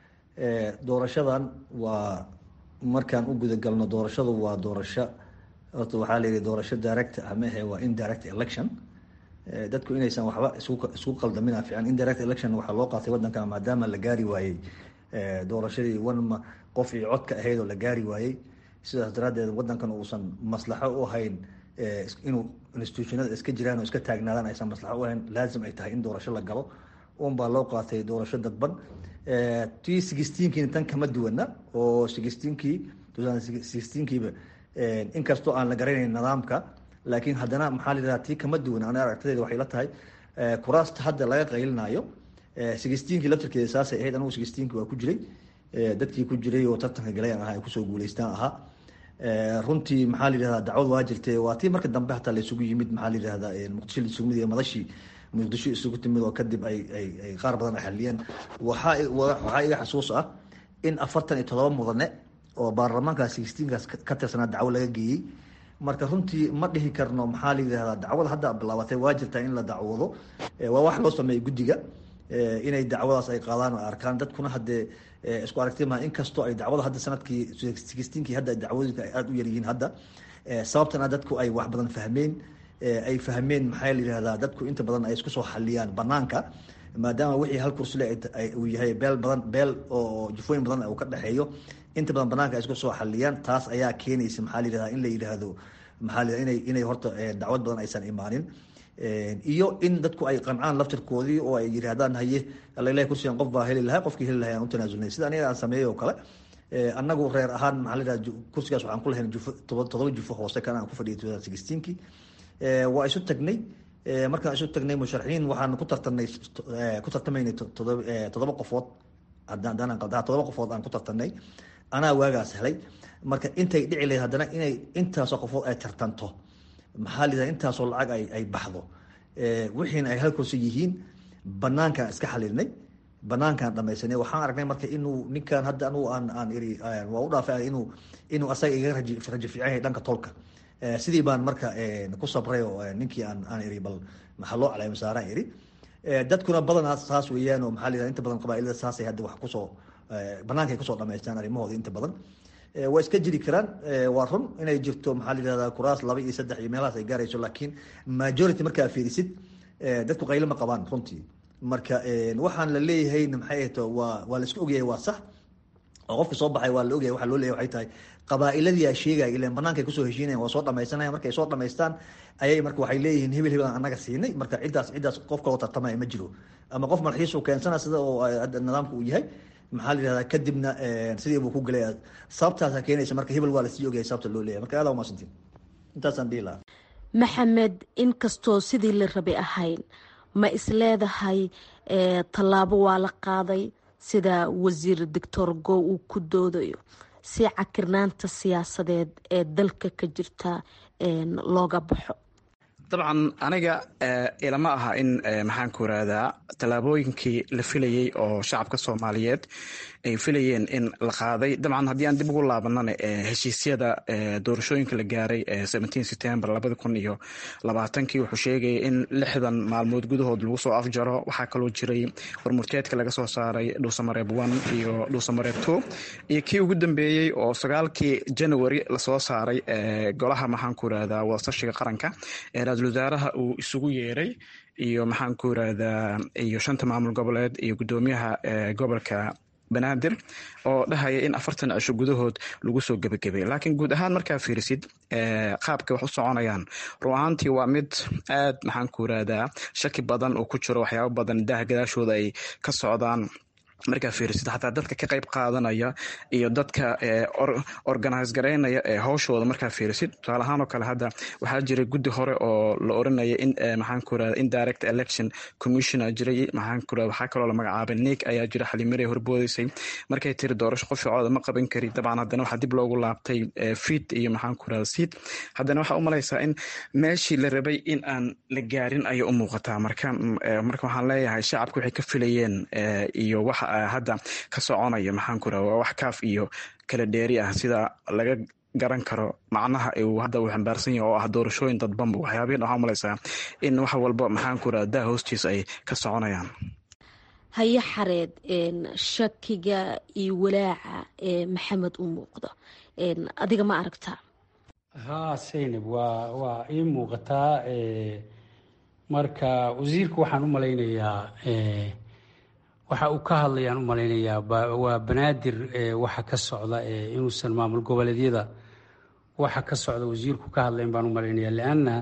doorashadan waa markaan u guda galno doorashadu waa doorasho horta waxaa la yihi doorasho direct ah mehe waa indirect election dadku inaysan waxba isku qaldamina fiican indirect election waxaa loo qaatay wadanka maadaama la gaari waayey doorashadii one qof iyo codka ahayd oo la gaari waayey sidaas daraadeed wadankan uusan maslaxo u ahayn inuu institutionada iska jiraan oo iska taagnaadaan aysan maslaxo u ahayn laazim ay tahay in doorasho la galo un baa loo qaatay doorasho dadban tii sixteenkiina tan kama duwana oo sixteenkii sixteenkiiba inkastoo aan la garanayn nidaamka laakiin haddana maxaa la yidhaha tii kama duwan ana aragtadeeda waxay la tahay kuraasta hadda laga qaylinayo sixteenkii laftirkeeda saasay ahayd anigu sixteenkii waa ku jiray dadkii ku jiray oo tartanka galayaan ahaa ay kusoo guuleystaan ahaa runtii maxaa la yidhahdaa dacwad waa jirtay waa tii marka dambe hataa la isugu yimid maxaa la yidhahdaa muqdisho la isugu yimid iyo madashii muqdisho isugu timid oo kadib ay ay ay qaar badan ay xaliyeen waxaa waxaa iga xasuus ah in afartan iyo todoba mudane oo baarlamaanka sixteenkaas ka tirsanaa dacwo laga geeyey marka runtii ma dhihi karno maxaa la yidhahdaa dacwada hadda bilaabatay waa jirtaa in la dacwoodo waa wax loo sameeyey guddiga inay dacwadaas ay qaadaan oo arkaan dadkuna haddee isku aragti maha inkastoo ay dacwada hadda sanadkii sixteenkii hadda dacwadooyinka ay aada u yaryihiin hadda sababtana dadku ay wax badan fahmeen ay fahmeen maxaa la yidhahdaa dadku inta badan ay isku soo xaliyaan banaanka maadaama wixii hal kursile uu yahay beel badan beel oo jufooyin badan uu ka dhexeeyo inta badan banaanka ay isku soo xaliyaan taas ayaa keenaysa maxaa la yidhahdaa in la yidhaahdo maxaa la inay inay horta dacwad badan aysan imaanin iyo in dadku ay qancaan laftirkoodii oo ay yidhaahdaan haye alailahi kursigan qof baa heli lahaa qofkii heli lahay aan u tanaasulnay sida aniga aan sameeyey oo kale annagu reer ahaan maxaa la yidhahda kursigaas waxaan ku lahayn jufo todoba jufo hoose kan aan ku fadhiyay two thousand sixteenkii waa isu tagnay markaan isu tagnay musharaxiin waxaan ku tartanay ku tartamaynay todoba todoba qofood haddaan qaldaa todoba qofood aan ku tartanay anaa waagaas helay marka intay dhici lahayd haddana inay intaasoo qofood ay tartanto maxaa la yidhahda intaasoo lacag ay ay baxdo wixiina ay hal kursi yihiin banaankaan iska xalilnay banaankaan dhamaysanay waxaan aragnay marka inuu ninkan hadda anugu aan aan iri waa u dhaafay inuu inuu asaga iga raji rajo fiican yahay dhanka tolka sidii baan marka ku sabray oo ninkii aan aan iri bal maxaa loo calay masaaraan iri dadkuna badanaa saas weeyaan oo maxaa la yidhahda inta badan qabaa'ilada saasay hadda wax kusoo banaanka ay kusoo dhamaystaan arrimahooda inta badan waa iska jiri karaan waa run inay jirto maxaa la yidhahdaa kuraas laba iyo saddex iyo meelahaas ay gaarayso laakiin majority markaa fiirisid dadku qaylo ma qabaan runtii marka waxaan la leeyahay maxay ahto waa waa la iska ogyahay waa sax oo qofka soo baxay waa la ogyahay waxaa loo leeyahay waxay tahay qabaa'iladii aa sheegaya ilan banaankaay kusoo heshiinayan waa soo dhamaysanaya markay soo dhamaystaan ayay marka waxay leeyihiin hebel hebel aan annaga siinay marka ciddaas ciddaas qof kaloo tartamaya ma jiro ama qof malxiis uu keensana sida oo nidaamka uu yahay maxaa la yidhahdaa kadibna sidii buu ku gelay sababtaasa keenaysa marka hebel waa lasii ogyahay sababta loo leeyahay marka aada umaasantiin intaasaan dhihi lahaa maxamed inkastoo sidii la rabay ahayn ma isleedahay tallaabo waa la qaaday sida wasiir doctor go uu ku doodayo si cakirnaanta siyaasadeed ee dalka ka jirta looga baxo dabcan aniga ilama aha in maxaan ku irahdaa tallaabooyinkii la filayey oo shacabka soomaaliyeed ay filayeen in la qaaday dabcan haddii aan dib ugu laabanana heshiisyada doorashooyinka la gaaray september labadi kun iyo labaatankii wuxuu sheegayay in lixdan maalmood gudahood lagu soo afjaro waxaa kaloo jiray warmurteedka laga soo saaray dhuusamareeb one iyo dhuusamareeb two iyo kii ugu dambeeyey oo sagaalkii january lasoo saaray golaha maxaan ku irahdaa wadasashiga qaranka ee ra-iisul wasaaraha uu isugu yeeray iyo maxaan ku irahdaa iyo shanta maamul goboleed iyo guddoomiyaha gobolka banaadir oo dhahaya in afartan cisho gudahood lagu soo gebagabay laakiin guud ahaan markaa fiirisid qaabka wax u soconayaan run ahaantii waa mid aad maxaan ku irahdaa shaki badan oo ku jiro waxyaabo badan daaha gadaashooda ay ka socdaan markaa fiirisid xataa dadka ka qayb qaadanaya iyo dadka organise garaynaya ee howshooda markaa fiirisid tusaale ahaan oo kale hadda waxaa jiray guddi hore oo la oranaya in maxaan ku irahda indirect election commissioner jiray maxaan ku irahda waxaa kaloo la magacaabay nig ayaa jira xalimirey horboodeysay markay tiri doorasho qof cooda ma qaban kari dabcan haddana waxaa dib loogu laabtay fit iyo maxaan ku irahda siid haddana waxaa u malaysaa in meeshii la rabay in aan la gaarin ayay u muuqataa marka marka waxaan leeyahay shacabka waxay ka filayeen iyo waxa hadda ka soconaya maxaan ku irahda waa wax kaaf iyo kala dheeri ah sida laga garan karo macnaha uu hadda uu xambaarsan yahay oo ah doorashooyin dadbanba waxyaabihin waxaa malaysaa in wax walba maxaan ku irahda daa hoostiisa ay ka soconayaan haye xareed shakiga iyo walaaca ee maxamed u muuqda adiga ma aragtaa haa saynab waa waa ii muuqataa marka wasiirka waxaan u malaynayaa waxa uu ka hadlayaan u malaynayaa waa banaadir waxa ka socda inuusan maamul goboleedyada waxa ka socda wasiirku ka hadlayn baan u malaynaya leanna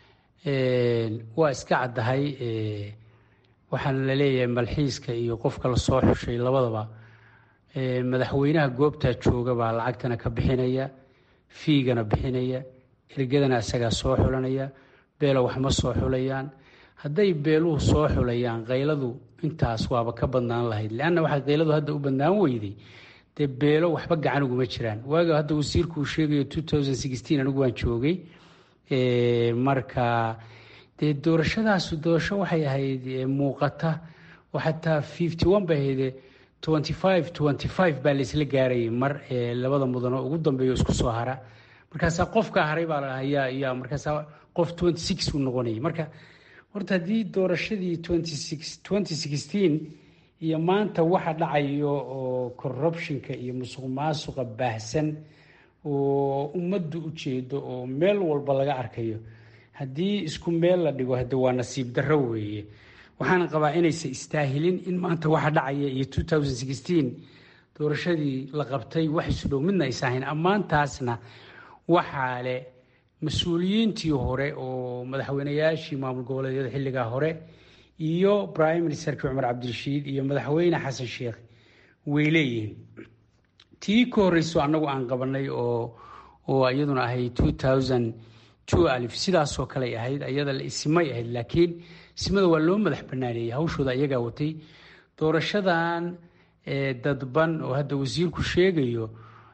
waa iska caddahay waxaana la leeyahay malxiiska iyo qofka lasoo xushay labadaba madaxweynaha goobtaa jooga baa lacagtana ka bixinaya fiigana bixinaya ergadana isagaa soo xulanaya beelo wax ma soo xulayaan hadday beeluhu soo xulayaan kayladu intaas waaba ka badnaan lahayd leanna waxaa kayladu hadda u badnaan weyday dee beelo waxba gacan uguma jiraan waaga hadda wasiirku uu sheegayo anigu waan joogay marka dee doorashadaasu doorasho waxay ahayd muuqata oo xataa fifty one bay ahayde twenty five twenty five baa laysla gaarayay mar labada mudan oo ugu dambeeyo isku soo hara markaasaa qofkaa haray baa la yaa yaa markaasaa qof twenty six uu noqonayay marka horta haddii doorashadii twenty six twenty sixteen iyo maanta waxa dhacayo oo corruptionka iyo musuq maasuqa baahsan oo ummaddu u jeedo oo meel walba laga arkayo haddii isku meel la dhigo hade waa nasiib darro weeye waxaana qabaa inaysan istaahilin in maanta waxa dhacaya iyo two thousand sixteen doorashadii la qabtay wax isu dhow midna aysa ahayn ammaantaasna waxaa leh mas-uuliyiintii hore oo madaxweynayaashii maamul goboleedyada xilligaa hore iyo prime ministerkii cumar cabdirashiid iyo madaxweyne xasan sheekh way leeyihiin tii ka horreyso annagu aan qabanay oo oo iyaduna ahayd two thousand two alif sidaasoo kaley ahayd iyada isimay ahayd laakiin isimada waa loo madax banaaneeyey hawshooda iyagaa watay doorashadan dadban oo hadda wasiirku sheegayo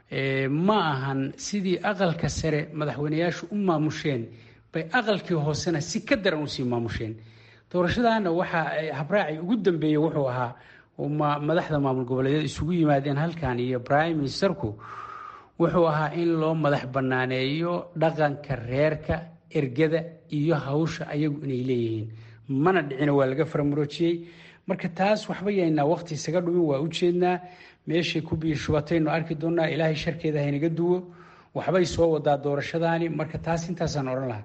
ma ahan sidii aqalka sare madaxweyneyaashu u maamusheen bay aqalkii hoosena si ka daran usii maamusheen doorashadaana waxaa habraaci ugu dambeeyey wuxuu ahaa madaxda maamul goboleedyada isugu yimaadeen halkan iyo prime ministerku wuxuu ahaa in loo madax banaaneeyo dhaqanka reerka ergada iyo hawsha ayagu inay leeyihiin mana dhicina waa laga faramuroojiyey marka taas waxba yaynaa waqti isaga dhumin waa ujeednaa meeshay ku biir shubataynu arki doonaa ilaahay sharkeeda haynaga duwo waxbay soo wadaa doorashadaani marka taas intaasaan odhan lahaa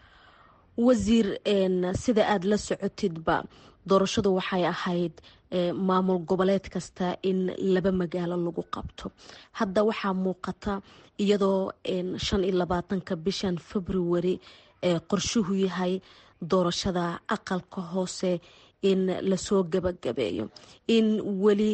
wasiir sida aada la socotidba doorashadu waxay ahayd maamul goboleed kasta in laba magaalo lagu qabto hadda waxaa muuqata iyadoo shan iyo labaatanka bishan february ee qorshuhu yahay doorashada aqalka hoose in lasoo gabagabeeyo in weli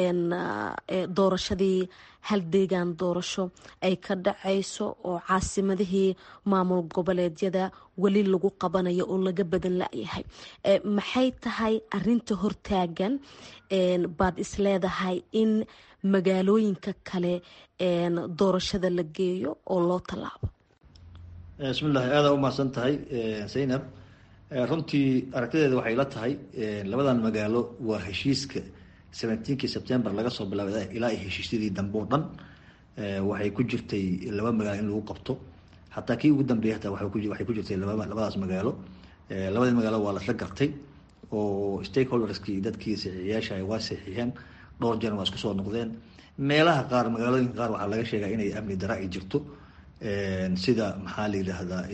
doorashadii hal deegaan doorasho ay ka dhacayso oo caasimadihii maamul goboleedyada weli lagu qabanayo oo laga badan layahay maxay tahay arinta hortaagan baad isleedahay in magaalooyinka kale doorashada la geeyo oo loo tallaabo bismillahi aada u mahadsan tahay zaynab runtii aragtideeda waxay la tahay labadan magaalo waa heshiiska seventeenkii september laga soo bilaabay ilaa ay heshiisyadii dambe oo dhan waxay ku jirtay laba magaalo in lagu qabto xataa kii ugu dambeeyay hataa waxay ku jirtay labadaas magaalo labadii magaalo waa lasla gartay oo stakeholderskii dadkii saxiixiyaasha waa saxiixeen dhowr jeer waa isku soo noqdeen meelaha qaar magaalooyinka qaar waxaa laga sheegaa inay amni dara ay jirto sida maxaa la yidhaahdaa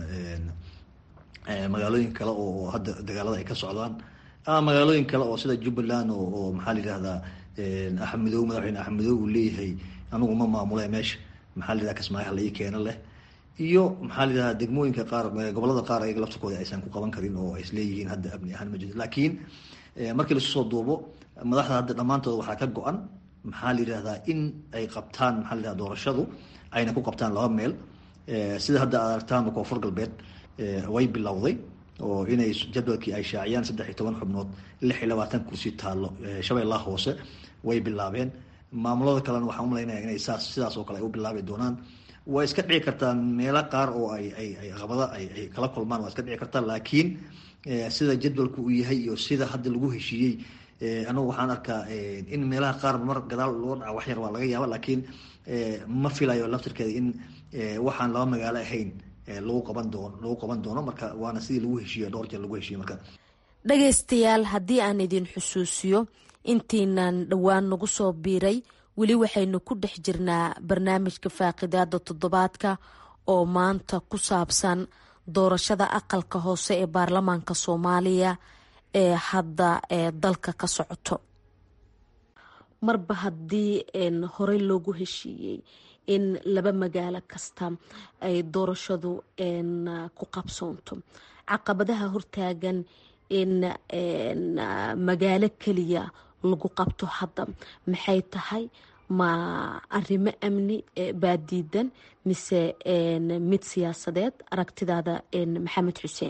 magaalooyin kale oo hadda dagaalada ay ka socdaan ama magaalooyin kale oo sida jubbaland oo maxaa la yidhahdaa axmedow madaxweyne axmedow uu leeyahay anigu ma maamule meesha maxaa la yidhaha kismaayo hala ii keeno leh iyo maxaa la yidhaha degmooyinka qaar gobolada qaar ayaga laftirkooda aysan ku qaban karin oo isleeyihiin hadda amni ahaan ma jirto laakiin markii lasu soo duubo madaxda hadda dhammaantooda waxaa ka go-an maxaa la yidhahdaa in ay qabtaan maxaa la yidhahda doorashadu ayna ku qabtaan laba meel sida hadda aad aragtaan koonfur galbeed way bilowday oo inay jadwalkii ay shaaciyaan saddex iyo toban xubnood lix iyo labaatan kursi taallo shabeellaha hoose way bilaabeen maamulada kalena waxaan umalaynaya inay saas sidaas oo kale ay u bilaabi doonaan waa iska dhici kartaa meelo qaar oo ay ay ay qabada ay ay kala kulmaan waa iska dhici kartaa laakiin sida jadwalku uu yahay iyo sida hadda lagu heshiiyey anagu waxaan arkaa in meelaha qaar mar gadaal loo dhaca wax yar waa laga yaaba laakiin ma filayo laftirkeeda in waxaan laba magaalo ahayn lagu qaban doono lagu qaban doono marka waana sidii lagu heshiiyo dhowr jeer lagu heshiiyo marka dhagaystayaal haddii aan idin xusuusiyo intiinan dhowaan nagu soo biiray weli waxaynu ku dhex jirnaa barnaamijka faaqidaada toddobaadka oo maanta ku saabsan doorashada aqalka hoose ee baarlamaanka soomaaliya ee hadda ee dalka ka socoto marba haddii horey loogu heshiiyey in laba magaalo kasta ay doorashadu ku qabsoonto caqabadaha hortaagan in magaalo keliya lagu qabto hadda maxay tahay ma arrimo amni baa diidan mise mid siyaasadeed aragtidaada maxamed xuseen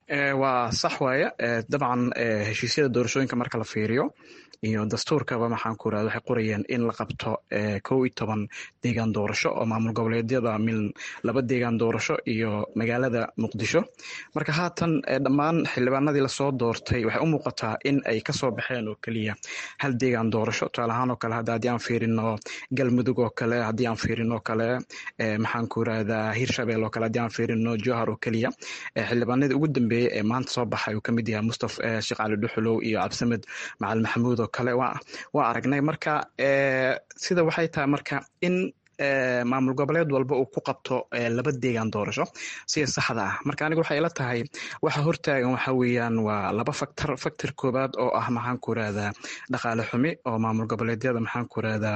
waa sax waaye dabcan heshiisyada doorashooyinka marka la fiiriyo iyo dastuurkaba maxaan ku irahda waxay qorayeen in la qabto kow iyo toban deegaan doorasho oo maamul goboleedyada mil laba deegaan doorasho iyo magaalada muqdisho marka haatan dhammaan xildhibaanadii lasoo doortay waxay u muuqataa in ay kasoo baxeen oo keliya hal deegaan doorasho tusaale ahaan oo kale hadda haddii aan fiirino galmudug oo kale haddii aan fiirino kale maxaan ku irahdaa hirshabeel oo kale haddii aan fiirino johar oo keliya xildhibaanadii ugu dambeeyey ee maanta soo baxay uu kamid yahay mustaf sheekh cali dhuxulow iyo cabdisamed macali maxamuud oo kale waa aragnay marka sida waxay tahay marka in maamul goboleed walba uu ku qabto laba deegaan doorasho sida saxda ah marka aniga waxay ila tahay waxa hortaagan waxa weeyaan waa laba factor factor koobaad oo ah maxaan ku irahdaa dhaqaale xumi oo maamul goboleedyada maxaan ku irahdaa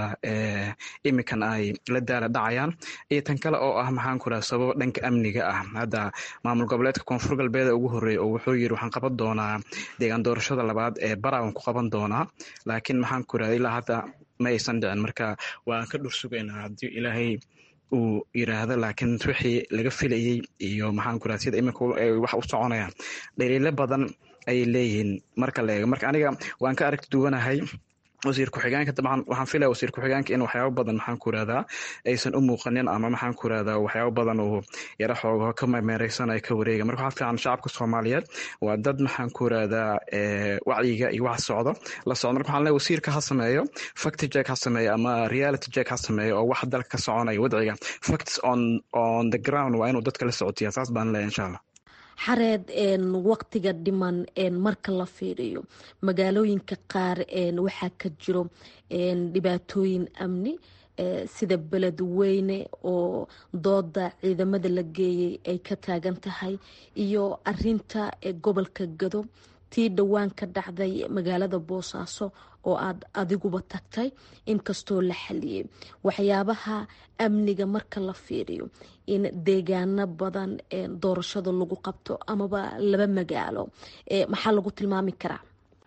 iminkan ay la daala dhacayaan iyo tan kale oo ah maxaan ku irahdaa sababo dhanka amniga ah hadda maamul goboleedka koonfur galbeeda ugu horreeya oo wuxuu yiri waxaan qaban doonaa deegaan doorashada labaad ee barawan ku qaban doonaa laakiin maxaan ku irahdaa ilaa hadda ma aysan dhicin marka waan ka dhur sugaynaa haddii ilaahay uu yiraahdo laakiin wixii laga filayey iyo maxaan ku irahda sida iminka wax u soconayaan dhaliilo badan ayay leeyihiin marka la eego marka aniga waan ka aragti duwanahay wasiir ku-xigeenka dabcan waxaan filaya wasiir ku-xigeenka in waxyaabo badan maxaan ku irahdaa aysan u muuqanin ama maxaan ku irahdaa waxyaabo badan uu yaro xoogo ka meereysan ay ka wareega marka waxaa fiican shacabka soomaaliyeed waa dad maxaan ku irahdaa wacyiga iyo wax socdo la socdo marka waxaan leeyahay wasiirka ha sameeyo fact check ha sameeyo ama reality check ha sameeyo oo wax dalka ka soconaya wadciga facts on on the ground waa inuu dadka la socotiya saas baan leeyahay insha allah xareed waqtiga dhiman marka la fiiriyo magaalooyinka qaar waxaa ka jiro dhibaatooyin amni sida beled weyne oo dooda ciidamada la geeyay ay ka taagan tahay iyo arinta gobolka gado tii dhowaan ka dhacday magaalada boosaaso oo aad adiguba tagtay inkastoo la xaliyey waxyaabaha amniga marka la fiiriyo in deegaano badan doorashada lagu qabto amaba laba magaalo maxaa lagu tilmaami karaa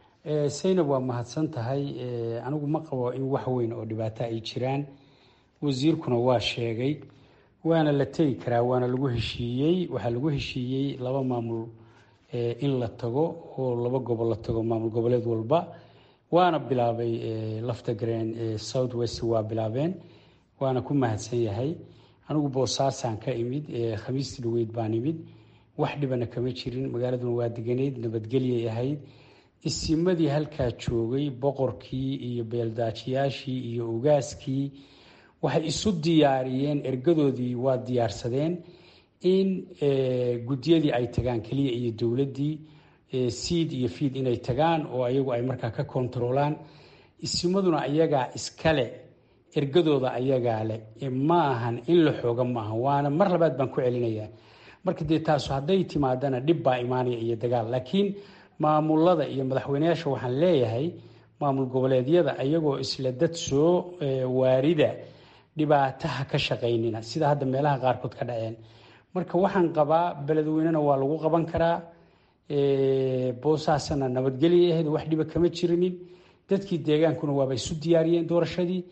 saynab waa mahadsan tahay anigu ma qabo in wax weyn oo dhibaato ay jiraan wasiirkuna waa sheegay waana la tegi karaa waana lagu heshiiyey waxaa lagu heshiiyey laba maamul in la tago oo laba gobol la tago maamul goboleed walba waana bilaabay lafta gareen south west waa bilaabeen waana ku mahadsan yahay anigu boosaasaan ka imid khamiistii dhaweyd baan imid wax dhibana kama jirin magaaladuna waa deganeyd nabadgelyay ahayd isimadii halkaa joogay boqorkii iyo beeldaajiyaashii iyo ogaaskii waxay isu diyaariyeen ergadoodii waa diyaarsadeen in guddiyadii ay tagaan keliya iyo dowladdii siid iyo fiid inay tagaan oo ayagu ay markaa ka kontaroolaan isimaduna ayagaa iskale ergadooda ayagaa leh ma ahan in la xooga ma ahan waana mar labaad baan ku celinayaa marka dee taasu hadday timaadana dhib baa imaanaya iyo dagaal laakiin maamulada iyo madaxweyneyaasha waxaan leeyahay maamul goboleedyada ayagoo isla dad soo waarida dhibaataha ka shaqaynina sida hadda meelaha qaarkood ka dhaceen marka waxaan qabaa beledweynena waa lagu qaban karaa boosaasana nabadgelya ahayd wax dhiba kama jirinin dadkii deegaankuna waaba isu diyaariyeen doorashadii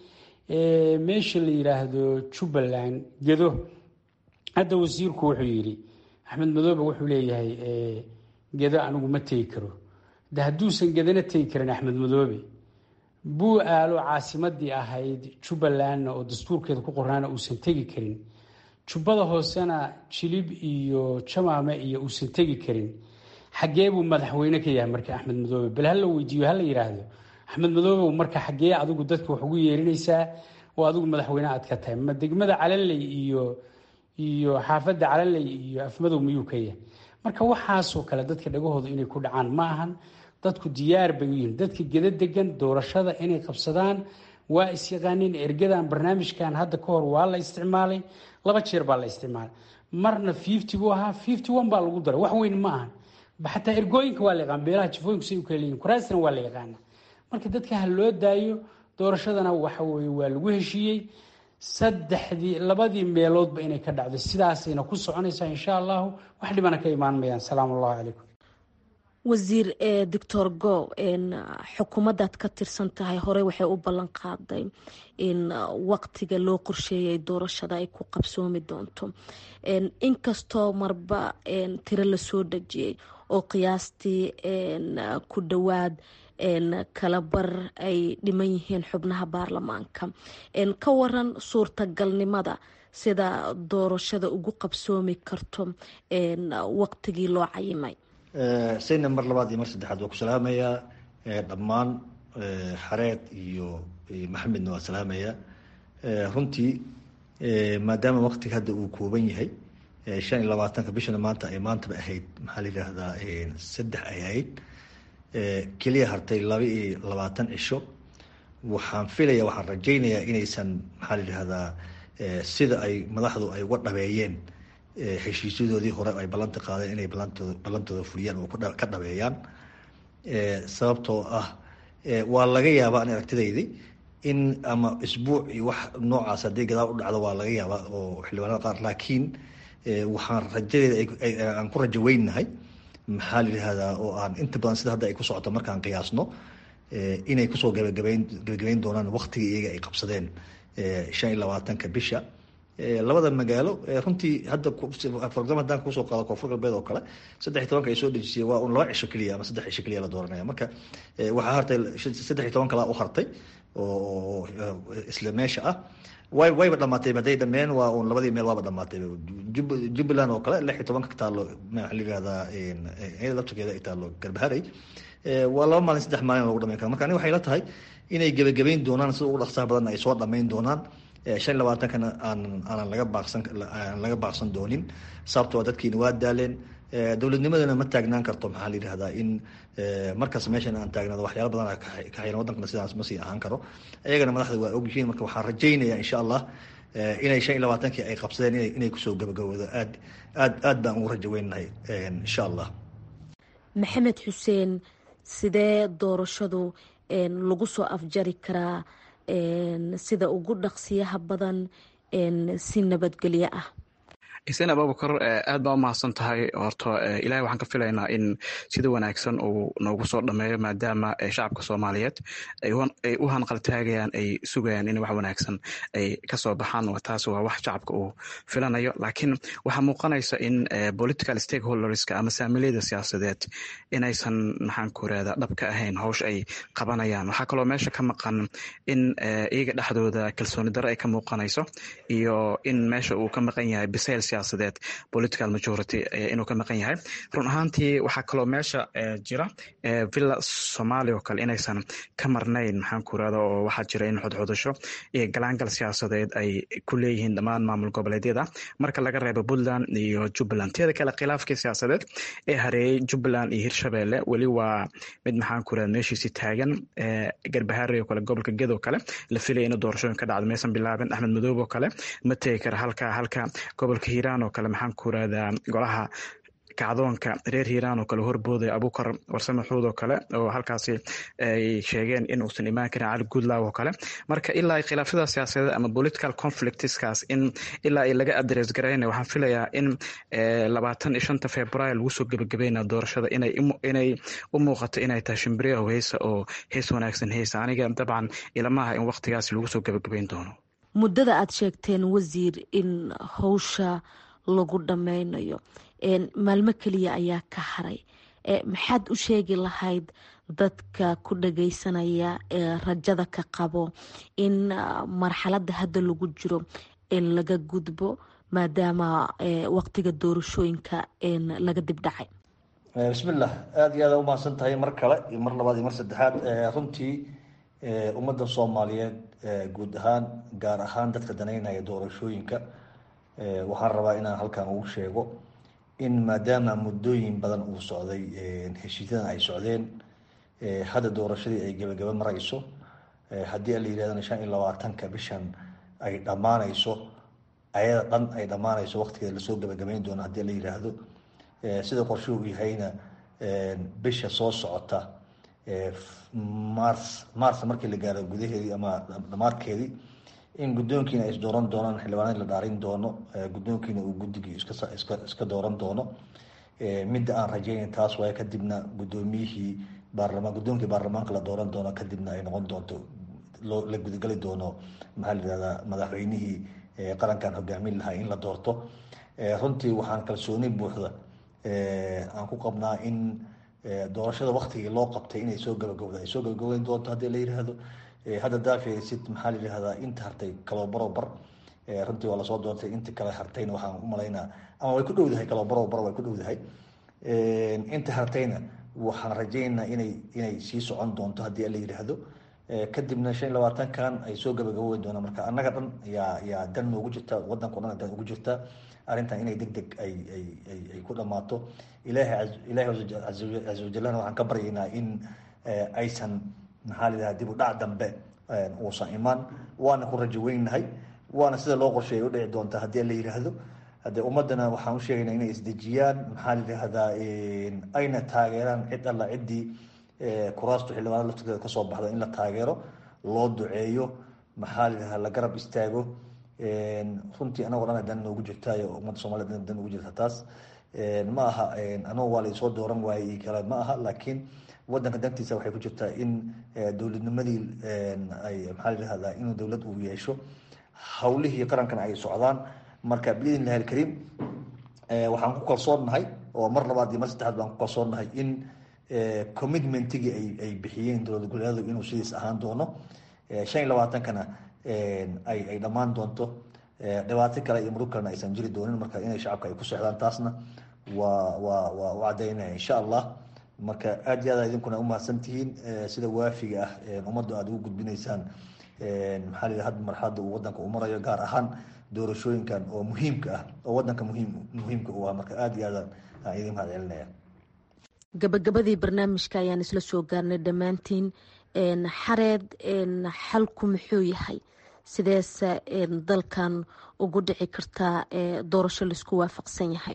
meesha la yidhaahdo jubbaland gedo hadda wasiirku wuxuu yidhi axmed madoobe wuxuu leeyahay gedo anigu ma tegi karo de hadduusan gedana tegi karin axmed madoobe buu aalo caasimadii ahayd jubbalandna oo dastuurkeeda ku qornaana uusan tegi karin jubbada hoosena jilib iyo jamaame iyo uusan tegi karin xaggee buu madaxweyne ka yahay marka axmed madoobe bal hala weydiiyo hala yidhaahdo axmed madoobe marka xaggee adigu dadka wax ugu yeerinaysaa oo adigu madaxweyne aad ka tahay ma degmada calanley iyo iyo xaafadda calanley iyo afmadow miyuu ka yahay marka waxaasoo kale dadka dhagahooda inay ku dhacaan ma ahan dadku diyaar bay u yihiin dadka geda degan doorashada inay qabsadaan waa isyaqaaneen ergadan barnaamijkan hadda ka hor waa la isticmaalay laba jeer baa la isticmaalay marna fifty buu ahaa fifty one baa lagu daray wax weyn ma ahan xataa ergooyinka waa la yaqaan beelaha jifooyinku say u kala leeyihin kuraasna waa la yaqaana marka dadka ha loo daayo doorashadana waxa weye waa lagu heshiiyey saddexdii labadii meeloodba inay ka dhacdo sidaasayna ku soconaysaa insha allahu wax dhibana ka imaan mayaan salaamu allahu calaykum wasiir doctor go xukuumaddaad ka tirsan tahay horey waxay u ballan qaaday in waqtiga loo qorsheeyay doorashada ay ku qabsoomi doonto inkastoo marba tiro lasoo dhejiyey oo qiyaastii ku dhowaad kala bar ay dhiman yihiin xubnaha baarlamaanka ka waran suurtagalnimada sida doorashada ugu qabsoomi karto waqtigii loo cayimay sayna mar labaad iyo mar saddexaad waa ku salaamayaa dhammaan xareed iyo maxamedna waa salaamayaa runtii maadaama waqtiga hadda uu kooban yahay shan iyo labaatanka bishana maanta ay maantaba ahayd maxaa la yidhaahdaa saddex ay ahayd keliya hartay laba iyo labaatan cisho waxaan filaya waxaan rajaynayaa inaysan maxaa la yidhaahdaa sida ay madaxdu ay uga dhabeeyeen heshiisyadoodii hore ay ballanta qaadeen inay balantooda ballantooda fuliyaan oo ka dhabeeyaan sababtoo ah waa laga yaabaa an aragtidaydi in ama isbuuc iyo wax noocaas haddii gadaal u dhacdo waa laga yaabaa oo xildhibaanada qaar laakiin waxaan rajadeeda aan ku rajo weynahay maxaa la yidhahdaa oo aan inta badan sida hadda ay ku socoto markaan qiyaasno inay kusoo gabagabeyn gabagabeyn doonaan waqtigii iyaga ay qabsadeen shan iyo labaatanka bisha labada magaalo runtii hadda for example hadaan kusoo qaado koonfur galbeed oo kale saddex iyo tobanka ay soo dhejisay waa un laba cisho keliya ama saddex cisho keliya la dooranaya marka waxaa hartay saddex iyo toban kalaa u hartay oo isla meesha ah way wayba dhamaatay hadday dhameen waa un labadii meel waaba dhamaatay jubbaland oo kale lix iyo tobanka taalo maxaa la yihahdaa iyada laftirkeeda ay taalo garbaharay waa laba maalin saddex maalin lagu dhamayn kara marka aniga waxay la tahay inay gebagabeyn doonaan sida ugu dhaqsaha badan ay soo dhamayn doonaan shan iyo labaatankana aan aanan laga baaqsan aan laga baaqsan doonin sababtoo dadkiina waa daaleen dowladnimadana ma taagnaan karto maxaa la yidhahdaa in markaas meeshan aan taagnaado waxyaala badan ka xiran wadankana sidaas ma sii ahaan karo iyagana madaxda waa ogyihiin marka waxaan rajaynayaa insha allah inay shan iyo labaatankii ay qabsadeen ina inay kusoo gabagaboodo aad aad aad baan ugu rajo weynahay insha allah maxamed xuseen sidee doorashadu lagu soo afjari karaa sida ugu dhaqsiyaha badan si nabadgelyo ah xuseen abubakar aad baa u mahadsan tahay horto ilahay waxaan ka filaynaa in sida wanaagsan uu noogu soo dhameeyo maadaama shacabka soomaaliyeed ay u hanqaltaagayaan ay sugayaan in wax wanaagsan ay kasoo baxaan taas waa wax shacabka uu filanayo laakiin waxaa muuqanaysa in political stakeholderska ama saamiliyada siyaasadeed inaysan maxaan ku irahda dhab ka ahayn howsha ay qabanayaan waxaa kaloo meesha ka maqan in iyaga dhexdooda kalsooni daro ay ka muuqanayso iyo in meesha uu ka maqan yahay bisayl siyaasadeed political majority inuu ka maqan yahay run ahaantii waxaa kaloo meesha jira villa somalia oo kale inaysan ka marnayn maxaan ku irahda oo waxaa jira in xodxodasho iyo galaangal siyaasadeed ay ku leeyihiin dhammaan maamul goboleedyada marka laga reebo puntland iyo jubbaland teeda kale khilaafkii siyaasadeed ee hareeyey jubbaland iyo hirshabelle weli waa mid maxaan ku irahda meeshiisi taagan garbahaari oo kale gobolka ged oo kale la filaya inuu doorashooyin ka dhacdo maysan bilaabin axmed madoob oo kale ma tegi kara halka halka gobolka hiiraan oo kale maxaan ku irahdaa golaha kacdoonka reer hiiraan oo kale horboodaya abukar warsame xuud oo kale oo halkaasi ay sheegeen in uusan imaan karin cali guudlaaw oo kale marka ilaa khilaafyada siyaasadeed ama political conflictskaas in ilaa ay laga adres garayna waxaan filayaa in labaatan iyo shanta februaar lagu soo gebagabayna doorashada inay u muuqato inay tahay shimbiriyaho heesa oo hees wanaagsan heesa aniga dabcan ilamaha in waqtigaasi lagu soo gebagabayn doono muddada aada sheegteen wasiir in howsha lagu dhammaynayo maalmo keliya ayaa ka haray maxaad u sheegi lahayd dadka ku dhagaysanaya ee rajada ka qabo in marxaladda hadda lagu jiro laga gudbo maadaama waqtiga doorashooyinka laga dib dhacay bismillah aada iyo aada umahadsan tahay mar kale iyo mar labaad iyo mar saddexaad runtii ummadda soomaaliyeed guud ahaan gaar ahaan dadka danaynaya doorashooyinka waxaan rabaa inaan halkan ugu sheego in maadaama muddooyin badan uu socday heshiisyadan ay socdeen hadda doorashadii ay gebagaba marayso haddii a la yirahdana shan iyo labaatanka bishan ay dhammaanayso ayada dhan ay dhammaanayso waqtigeeda lasoo gebagabayn doono haddii la yiraahdo sida qorshe uu yahayna bisha soo socota mars mars markii la gaaro gudaheedii ama dhamaadkeedii in guddoonkiina ay isdooran doonaan xildhibaanadii la dhaarin doono guddoonkiina uu guddigii iska iska iska dooran doono midda aan rajaynayn taas waaye kadibna guddoomiyihii baarlamaan guddoonkii baarlamaanka la dooran doono kadibna ay noqon doonto loo la gudagali doono maxaa la yihahdaa madaxweynihii qarankan hogaamin lahaa in la doorto runtii waxaan kalsooni buuxda aan ku qabnaa in doorashada waktigii loo qabtay inay soo gabagowda ay soo gabagabayn doonto haddii la yihahdo hadda daafesid maxaa la yihahdaa inta hartay kaloobarobar runtii waa lasoo doortay inta kale hartayna waxaan u malaynaa ama way ku dhowdahay kaloobarobar way ku dhowdahay inta hartayna waxaan rajaynaynaa inay inay sii socon doonto haddii la yidhaahdo kadibna shan iyo labaatankan ay soo gabagaboweyn doonaan marka annaga dhan yaa yaa dan noogu jirta waddanka o dhan dan ugu jirta arrintan inay deg deg ay ay ay ay ku dhammaato ilaahay ilaahay caza wajalana waxaan ka baryaynaa in aysan maxaa la yidhaha dib u dhac dambe uusan imaan waana ku rajo weynahay waana sida loo qorsheeyay u dhici doonta haddii la yidhaahdo haddee ummaddana waxaan u sheegaynaa inay isdejiyaan maxaa la yidhahdaa ayna taageeraan cid alla ciddii kuraastu xildhibaanada laftirkeeda kasoo baxda in la taageero loo duceeyo maxaa la yidhahdaa la garab istaago runtii anagoo dhan dan noogu jirtaayo ummadda soomaliya dan ugu jirta taas ma aha anagoo waa laysoo dooran waayey iyo kale ma aha laakiin waddanka dantiisa waxay ku jirtaa in dowladnimadii ay maxaa la yihahdaa inuu dowlad uu yeesho hawlihii qarankana ay socdaan marka biidn illahi alkariim waxaan ku kalsoonnahay oo mar labaad iyo mar saddexaad baan ku kalsoonnahay in commitmentigii ay ay bixiyeen dowlad goboleedyadu inuu sidiis ahaan doono shan iyo labaatankana ay ay dhammaan doonto dhibaato kale iyo murug kalena aysan jiri doonin marka inay shacabka ay ku socdaan taasna waa waa waa u caddaynaya insha allah marka aad iyo aad idinkuna umahadsan tihiin sida waafiga ah ummaddu aada ugu gudbinaysaan maxaa la hadda marxaladda uu waddanka u marayo gaar ahaan doorashooyinkan oo muhiimka ah oo waddanka muhiim muhiimka u ah marka aada iyo aad aan idin mahad celinaya gabagabadii barnaamijka ayaan isla soo gaarnay dhammaantiin xareed xalku muxuu yahay sideese dalkan ugu dhici kartaa doorasho laisku waafaqsan yahay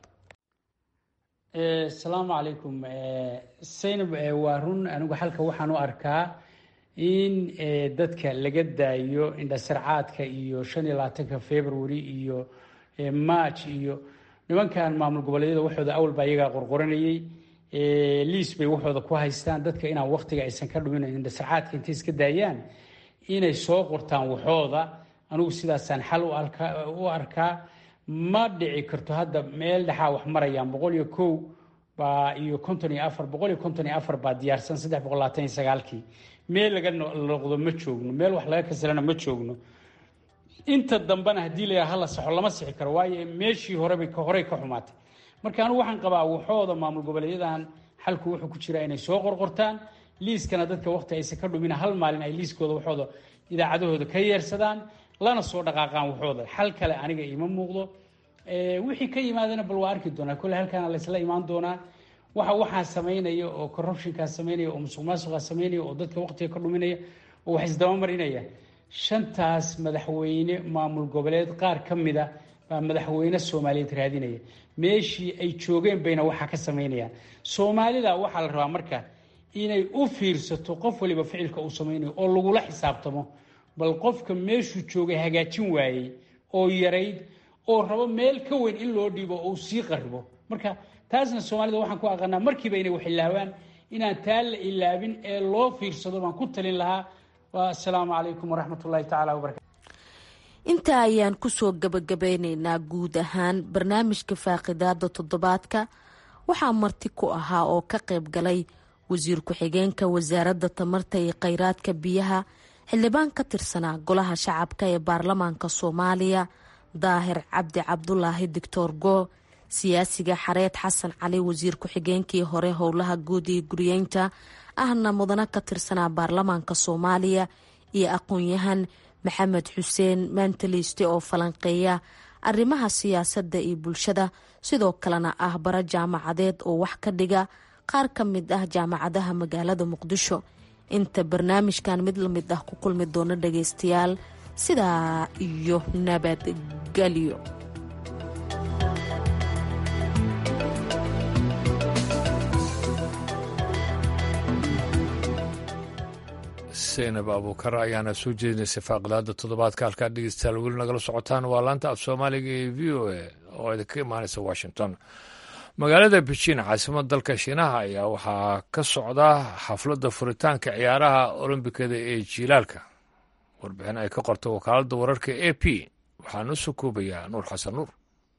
asalaamu calaykum saynab waa run anigu xalka waxaan u arkaa in dadka laga daayo indhasarcaadka iyo shan iyo labaatanka february iyo march iyo nimankan maamul goboleedyada waxooda awal baa iyagaa qorqoranayey liis bay waxooda ku haystaan dadka inaan waktiga aysan ka dhumin indhasarcaadka intay iska daayaan inay soo qortaan waxooda anigu sidaasaan xal u arkaa ma dhici karto hadda meel dhexaa wax marayaan boqol iyo kow baa iyo konton iyo afar boqol iyo konton iyo afar baa diyaarsan saddex boqol labaatan iyo sagaalkii meel laga noqdo ma joogno meel wax laga kasalana ma joogno inta dambena haddii la hala saxo lama sixi karo waayo meeshii horebay horey ka xumaatay marka anigu waxaan qabaa waxooda maamul goboleedyadan xalku wuxuu ku jiraa inay soo qorqortaan liiskana dadka waqti aysan ka dhumin hal maalin ay liiskooda waxooda idaacadahooda ka yeersadaan lana soo dhaqaaqaan waxooda xal kale aniga ima muuqdo wixii ka yimaadana bal waa arki doonaa kolle halkaana laysla imaan doonaa waxa waxaa samaynaya oo corruptionkaa samaynaya oo musuq maasuqaa samaynaya oo dadka waqtiga ka dhuminaya oo wax isdabamarinaya shantaas madaxweyne maamul goboleed qaar ka mida baa madaxweyne soomaaliyeed raadinaya meeshii ay joogeen bayna waxaa ka samaynayaan soomaalida waxaa la rabaa marka inay u fiirsato qof waliba ficilka uu samaynayo oo lagula xisaabtamo bal qofka meeshuu joogay hagaajin waayey oo yarayd oo rabo meel ka weyn in loo dhiibo oo uu sii qaribo marka taasna soomaalida waxaan ku aqaanaa markiiba inay wax ilaawaan inaan taa la ilaabin ee loo fiirsado baan ku talin lahaa assalaamu calaykum waraxmat ullahi tacala wabarakatu intaa ayaan kusoo gabagabeyneynaa guud ahaan barnaamijka faaqidaada toddobaadka waxaa marti ku ahaa oo ka qayb galay wasiir ku-xigeenka wasaaradda tamarta iyo kheyraadka biyaha xildhibaan ka tirsanaa golaha shacabka ee baarlamaanka soomaaliya daahir cabdi cabdulaahi doctor go siyaasiga xareed xasan cali wasiir ku-xigeenkii hore howlaha guud iyo guriyeynta ahna mudano ka tirsanaa baarlamaanka soomaaliya iyo aqoon-yahan maxamed xuseen maantaliiste oo falanqeeya arrimaha siyaasadda iyo bulshada sidoo kalena ah bara jaamacadeed oo wax ka dhiga qaar ka mid ah jaamacadaha magaalada muqdisho inta barnaamijkan mid lamid ah ku kulmi doono dhagaystayaal sidaa iyo nabadgelyo seynab abuukar ayaana soo jeedinaysay faaqidaada toddobaadka halkaa dhegeystayaal weli nagala socotaan waa laanta af soomaaliga ee v o a oo idinka imaanaysa washington magaalada beijin caasimada dalka shiinaha ayaa waxaa ka socda xafladda furitaanka ciyaaraha olombikada ee jiilaalka warbixin ay ka qortay wakaaladda wararka a p waxaa noo soo koobayaa nuur xasan nuur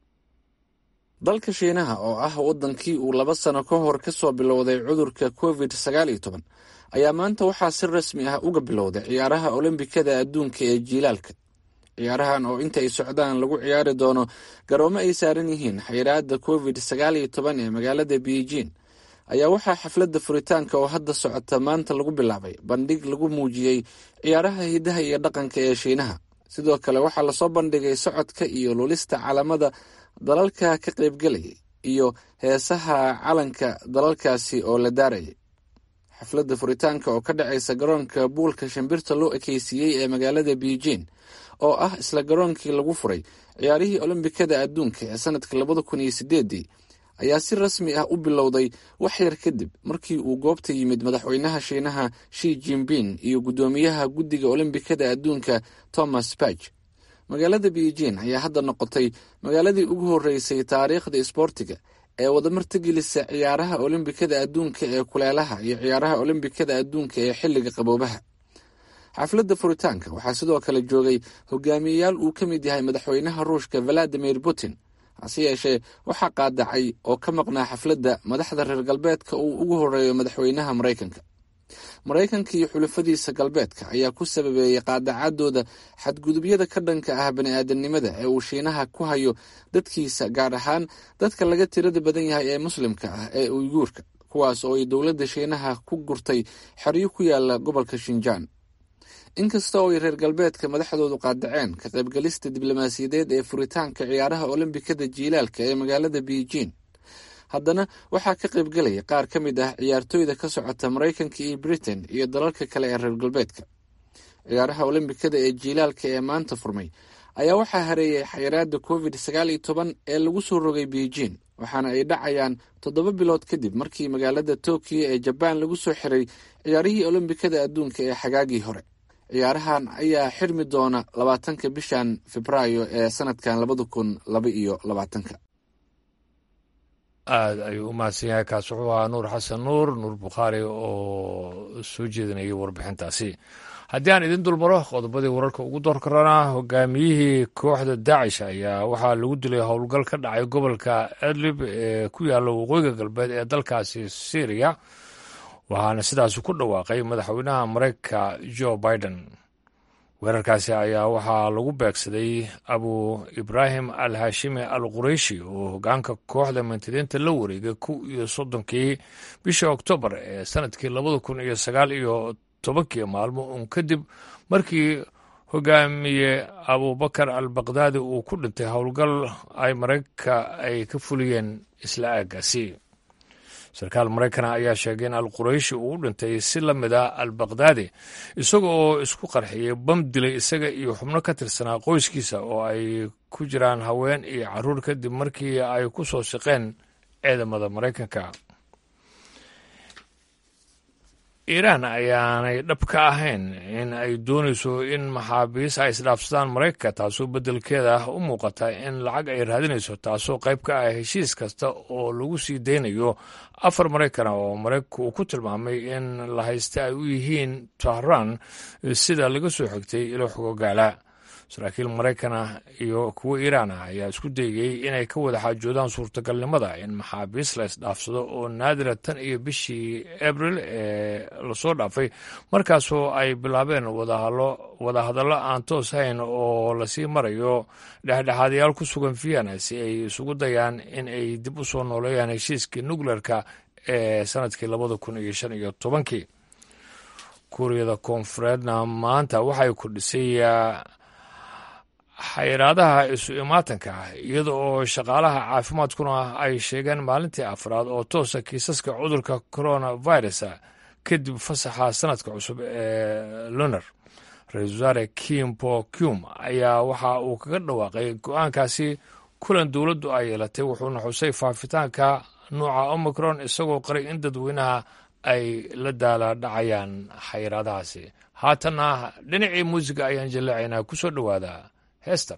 dalka shiinaha oo ah waddankii uu laba sano ka hor ka soo bilowday cudurka covid sagaal iyo toban ayaa maanta waxaa si rasmi ah uga bilowday ciyaaraha olombikada adduunka ee jiilaalka ciyaarahan oo inta ay socdaan lagu ciyaari doono garoomo ay saaran yihiin xayiraada covid sagaal iyo toban ee magaalada beijing ayaa waxaa xafladda furitaanka oo hadda socota maanta lagu bilaabay bandhig lagu muujiyey ciyaaraha hidaha iyo dhaqanka ee shiinaha sidoo kale waxaa lasoo bandhigay socodka iyo lulista calamada dalalka ka qaybgalayay iyo heesaha calanka dalalkaasi oo la daarayay xafladda furitaanka oo ka dhacaysa garoonka buulka shimbirta loo ekeysiiyey ee magaalada beijing oo ah isla garoonkii lagu furay ciyaarihii olombikada adduunka ee sanadka labada kun iyo sideedii ayaa si rasmi ah u bilowday wax yar kadib markii uu goobta yimid madaxweynaha shiinaha shi jinping iyo guddoomiyaha guddiga olombikada adduunka thomas bach magaalada beijing ayaa hadda noqotay magaaladii ugu horeysay taariikhda isboortiga ee wadamartagelisa ciyaaraha olombikada adduunka ee kuleelaha iyo ciyaaraha olombikada adduunka ee xilliga qaboobaha xafladda furitaanka waxaa sidoo kale joogay hogaamiyeyaal uu ka mid yahay madaxweynaha ruushka valadimir putin hase yeeshee waxaa qaadacay oo ka maqnaa xafladda madaxda reer galbeedka uu ugu horeeyo madaxweynaha maraykanka maraykanka iyo xulafadiisa galbeedka ayaa ku sababeeyey qaadacadooda xadgudubyada ka dhanka ah bani-aadamnimada ee uu shiinaha ku hayo dadkiisa gaar ahaan dadka laga tirada badan yahay ee muslimka ah ee uyguurka kuwaas oo ay dowladda shiinaha ku gurtay xeryo ku yaala gobolka shinjaan inkasta oo ay reer galbeedka madaxdoodu qaadaceen ka qaybgalista diblomaasiyadeed ee furitaanka ciyaaraha olombikada jiilaalka ee magaalada beijing haddana waxaa ka qaybgalaya qaar ka mid ah ciyaartooyda ka socota maraykanka iyo britain iyo dalalka kale ee reer galbeedka ciyaaraha olombikada ee jiilaalka ee maanta furmay ayaa waxaa hareeyay xayiraada covid sagaal iyo toban ee lagu soo rogay beijing waxaana ay dhacayaan toddoba bilood kadib markii magaalada tokiyo ee jabaan lagu soo xiray ciyaarihii olombikada adduunka ee xagaagii hore ciyaarahan ayaa xirmi doona labaatanka bishan febraayo ee sanadkan labada kun laba iyo labaatanka aada ayuu u mahadsan yahay kaas wuxuu ahaa nuur xasan nuur nuur bukhaari oo soo jeedinayay warbixintaasi haddii aan idin dulmaro qodobadii wararka ugu door karana hogaamiyihii kooxda daacish ayaa waxaa lagu dilay howlgal ka dhacay gobolka adlib ee ku yaalla waqooyiga galbeed ee dalkaasi syriya waxaana sidaasi ku dhawaaqay madaxweynaha mareykanka jo biden weerarkaasi ayaa waxaa lagu beegsaday abu ibraahim al hashimi al qureyshi oo hogaanka kooxda mintidiinta la wareegay kow iyo soddonkii bishii oktoobar ee sanadkii labada kun iyo sagaal iyo tobankii maalmo uun kadib markii hogaamiye abubakar al bakdaadi uu ku dhintay howlgal ay maraykanka ay ka fuliyeen isla aagaasi sarkaal maraykana ayaa sheegay in al qurayshi uu u dhintay si la mid a al bakdaadi isaga oo isku qarxiyey bam dilay isaga iyo xubno ka tirsanaa qoyskiisa oo ay ku jiraan haween iyo carruur kadib markii ay ku soo siqeen ciidamada maraykanka iiraan ayaanay dhab ka ahayn in ay doonayso in maxaabiis ay isdhaafsadaan maraykanka taasoo beddelkeeda u muuqata in lacag ay raadinayso taasoo qayb ka ah heshiis kasta oo lagu sii daynayo afar maraykana oo maraykanku uu ku tilmaamay in la haysta ay u yihiin tahran sida laga soo xigtay ilo xogogaala saraakiil maraykana iyo kuwo iiraan ah ayaa isku dayayey inay ka wada xaajoodaan suurtagalnimada in maxaabiis la isdhaafsado oo naadira tan iyo bishii abril ee lasoo dhaafay markaasoo ay bilaabeen wadahadallo aan toos hayn oo lasii marayo dhexdhexaadayaal ku sugan vienna si ay isugu dayaan in ay dib u soo nooleeyaan heshiiskii nukleerka ee sanadkii labada kun iyo shan iyo tobankii kuuriyada koonfureedna maanta waxay kordhisay xayiraadaha isu imaatanka ah iyada oo shaqaalaha caafimaadkuna ay sheegeen maalintii afraad oo toosa kiisaska cudurka coronavirus kadib fasaxa sanadka cusub ee lunar ra-iisul wasaare kim po cum ayaa waxa uu kaga dhawaaqay go-aankaasi kulan dowladdu ay yeelatay wuxuuna xusay faafitaanka nuuca omicron isagoo qaray in dadweynaha ay la daala dhacayaan xayiraadahaasi haatanna dhinacii muusiga ayaan jaleecaynaa ku soo dhowaada heestan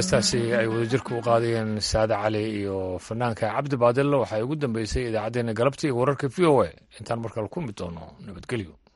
heestaasi ay wadajirka u qaadayeen saade cali iyo fanaanka cabdi baadilla waxay ugu dambeysay idaacaddeenna galabtii wararka v o a intaan markale kulmi doono nabadgelyo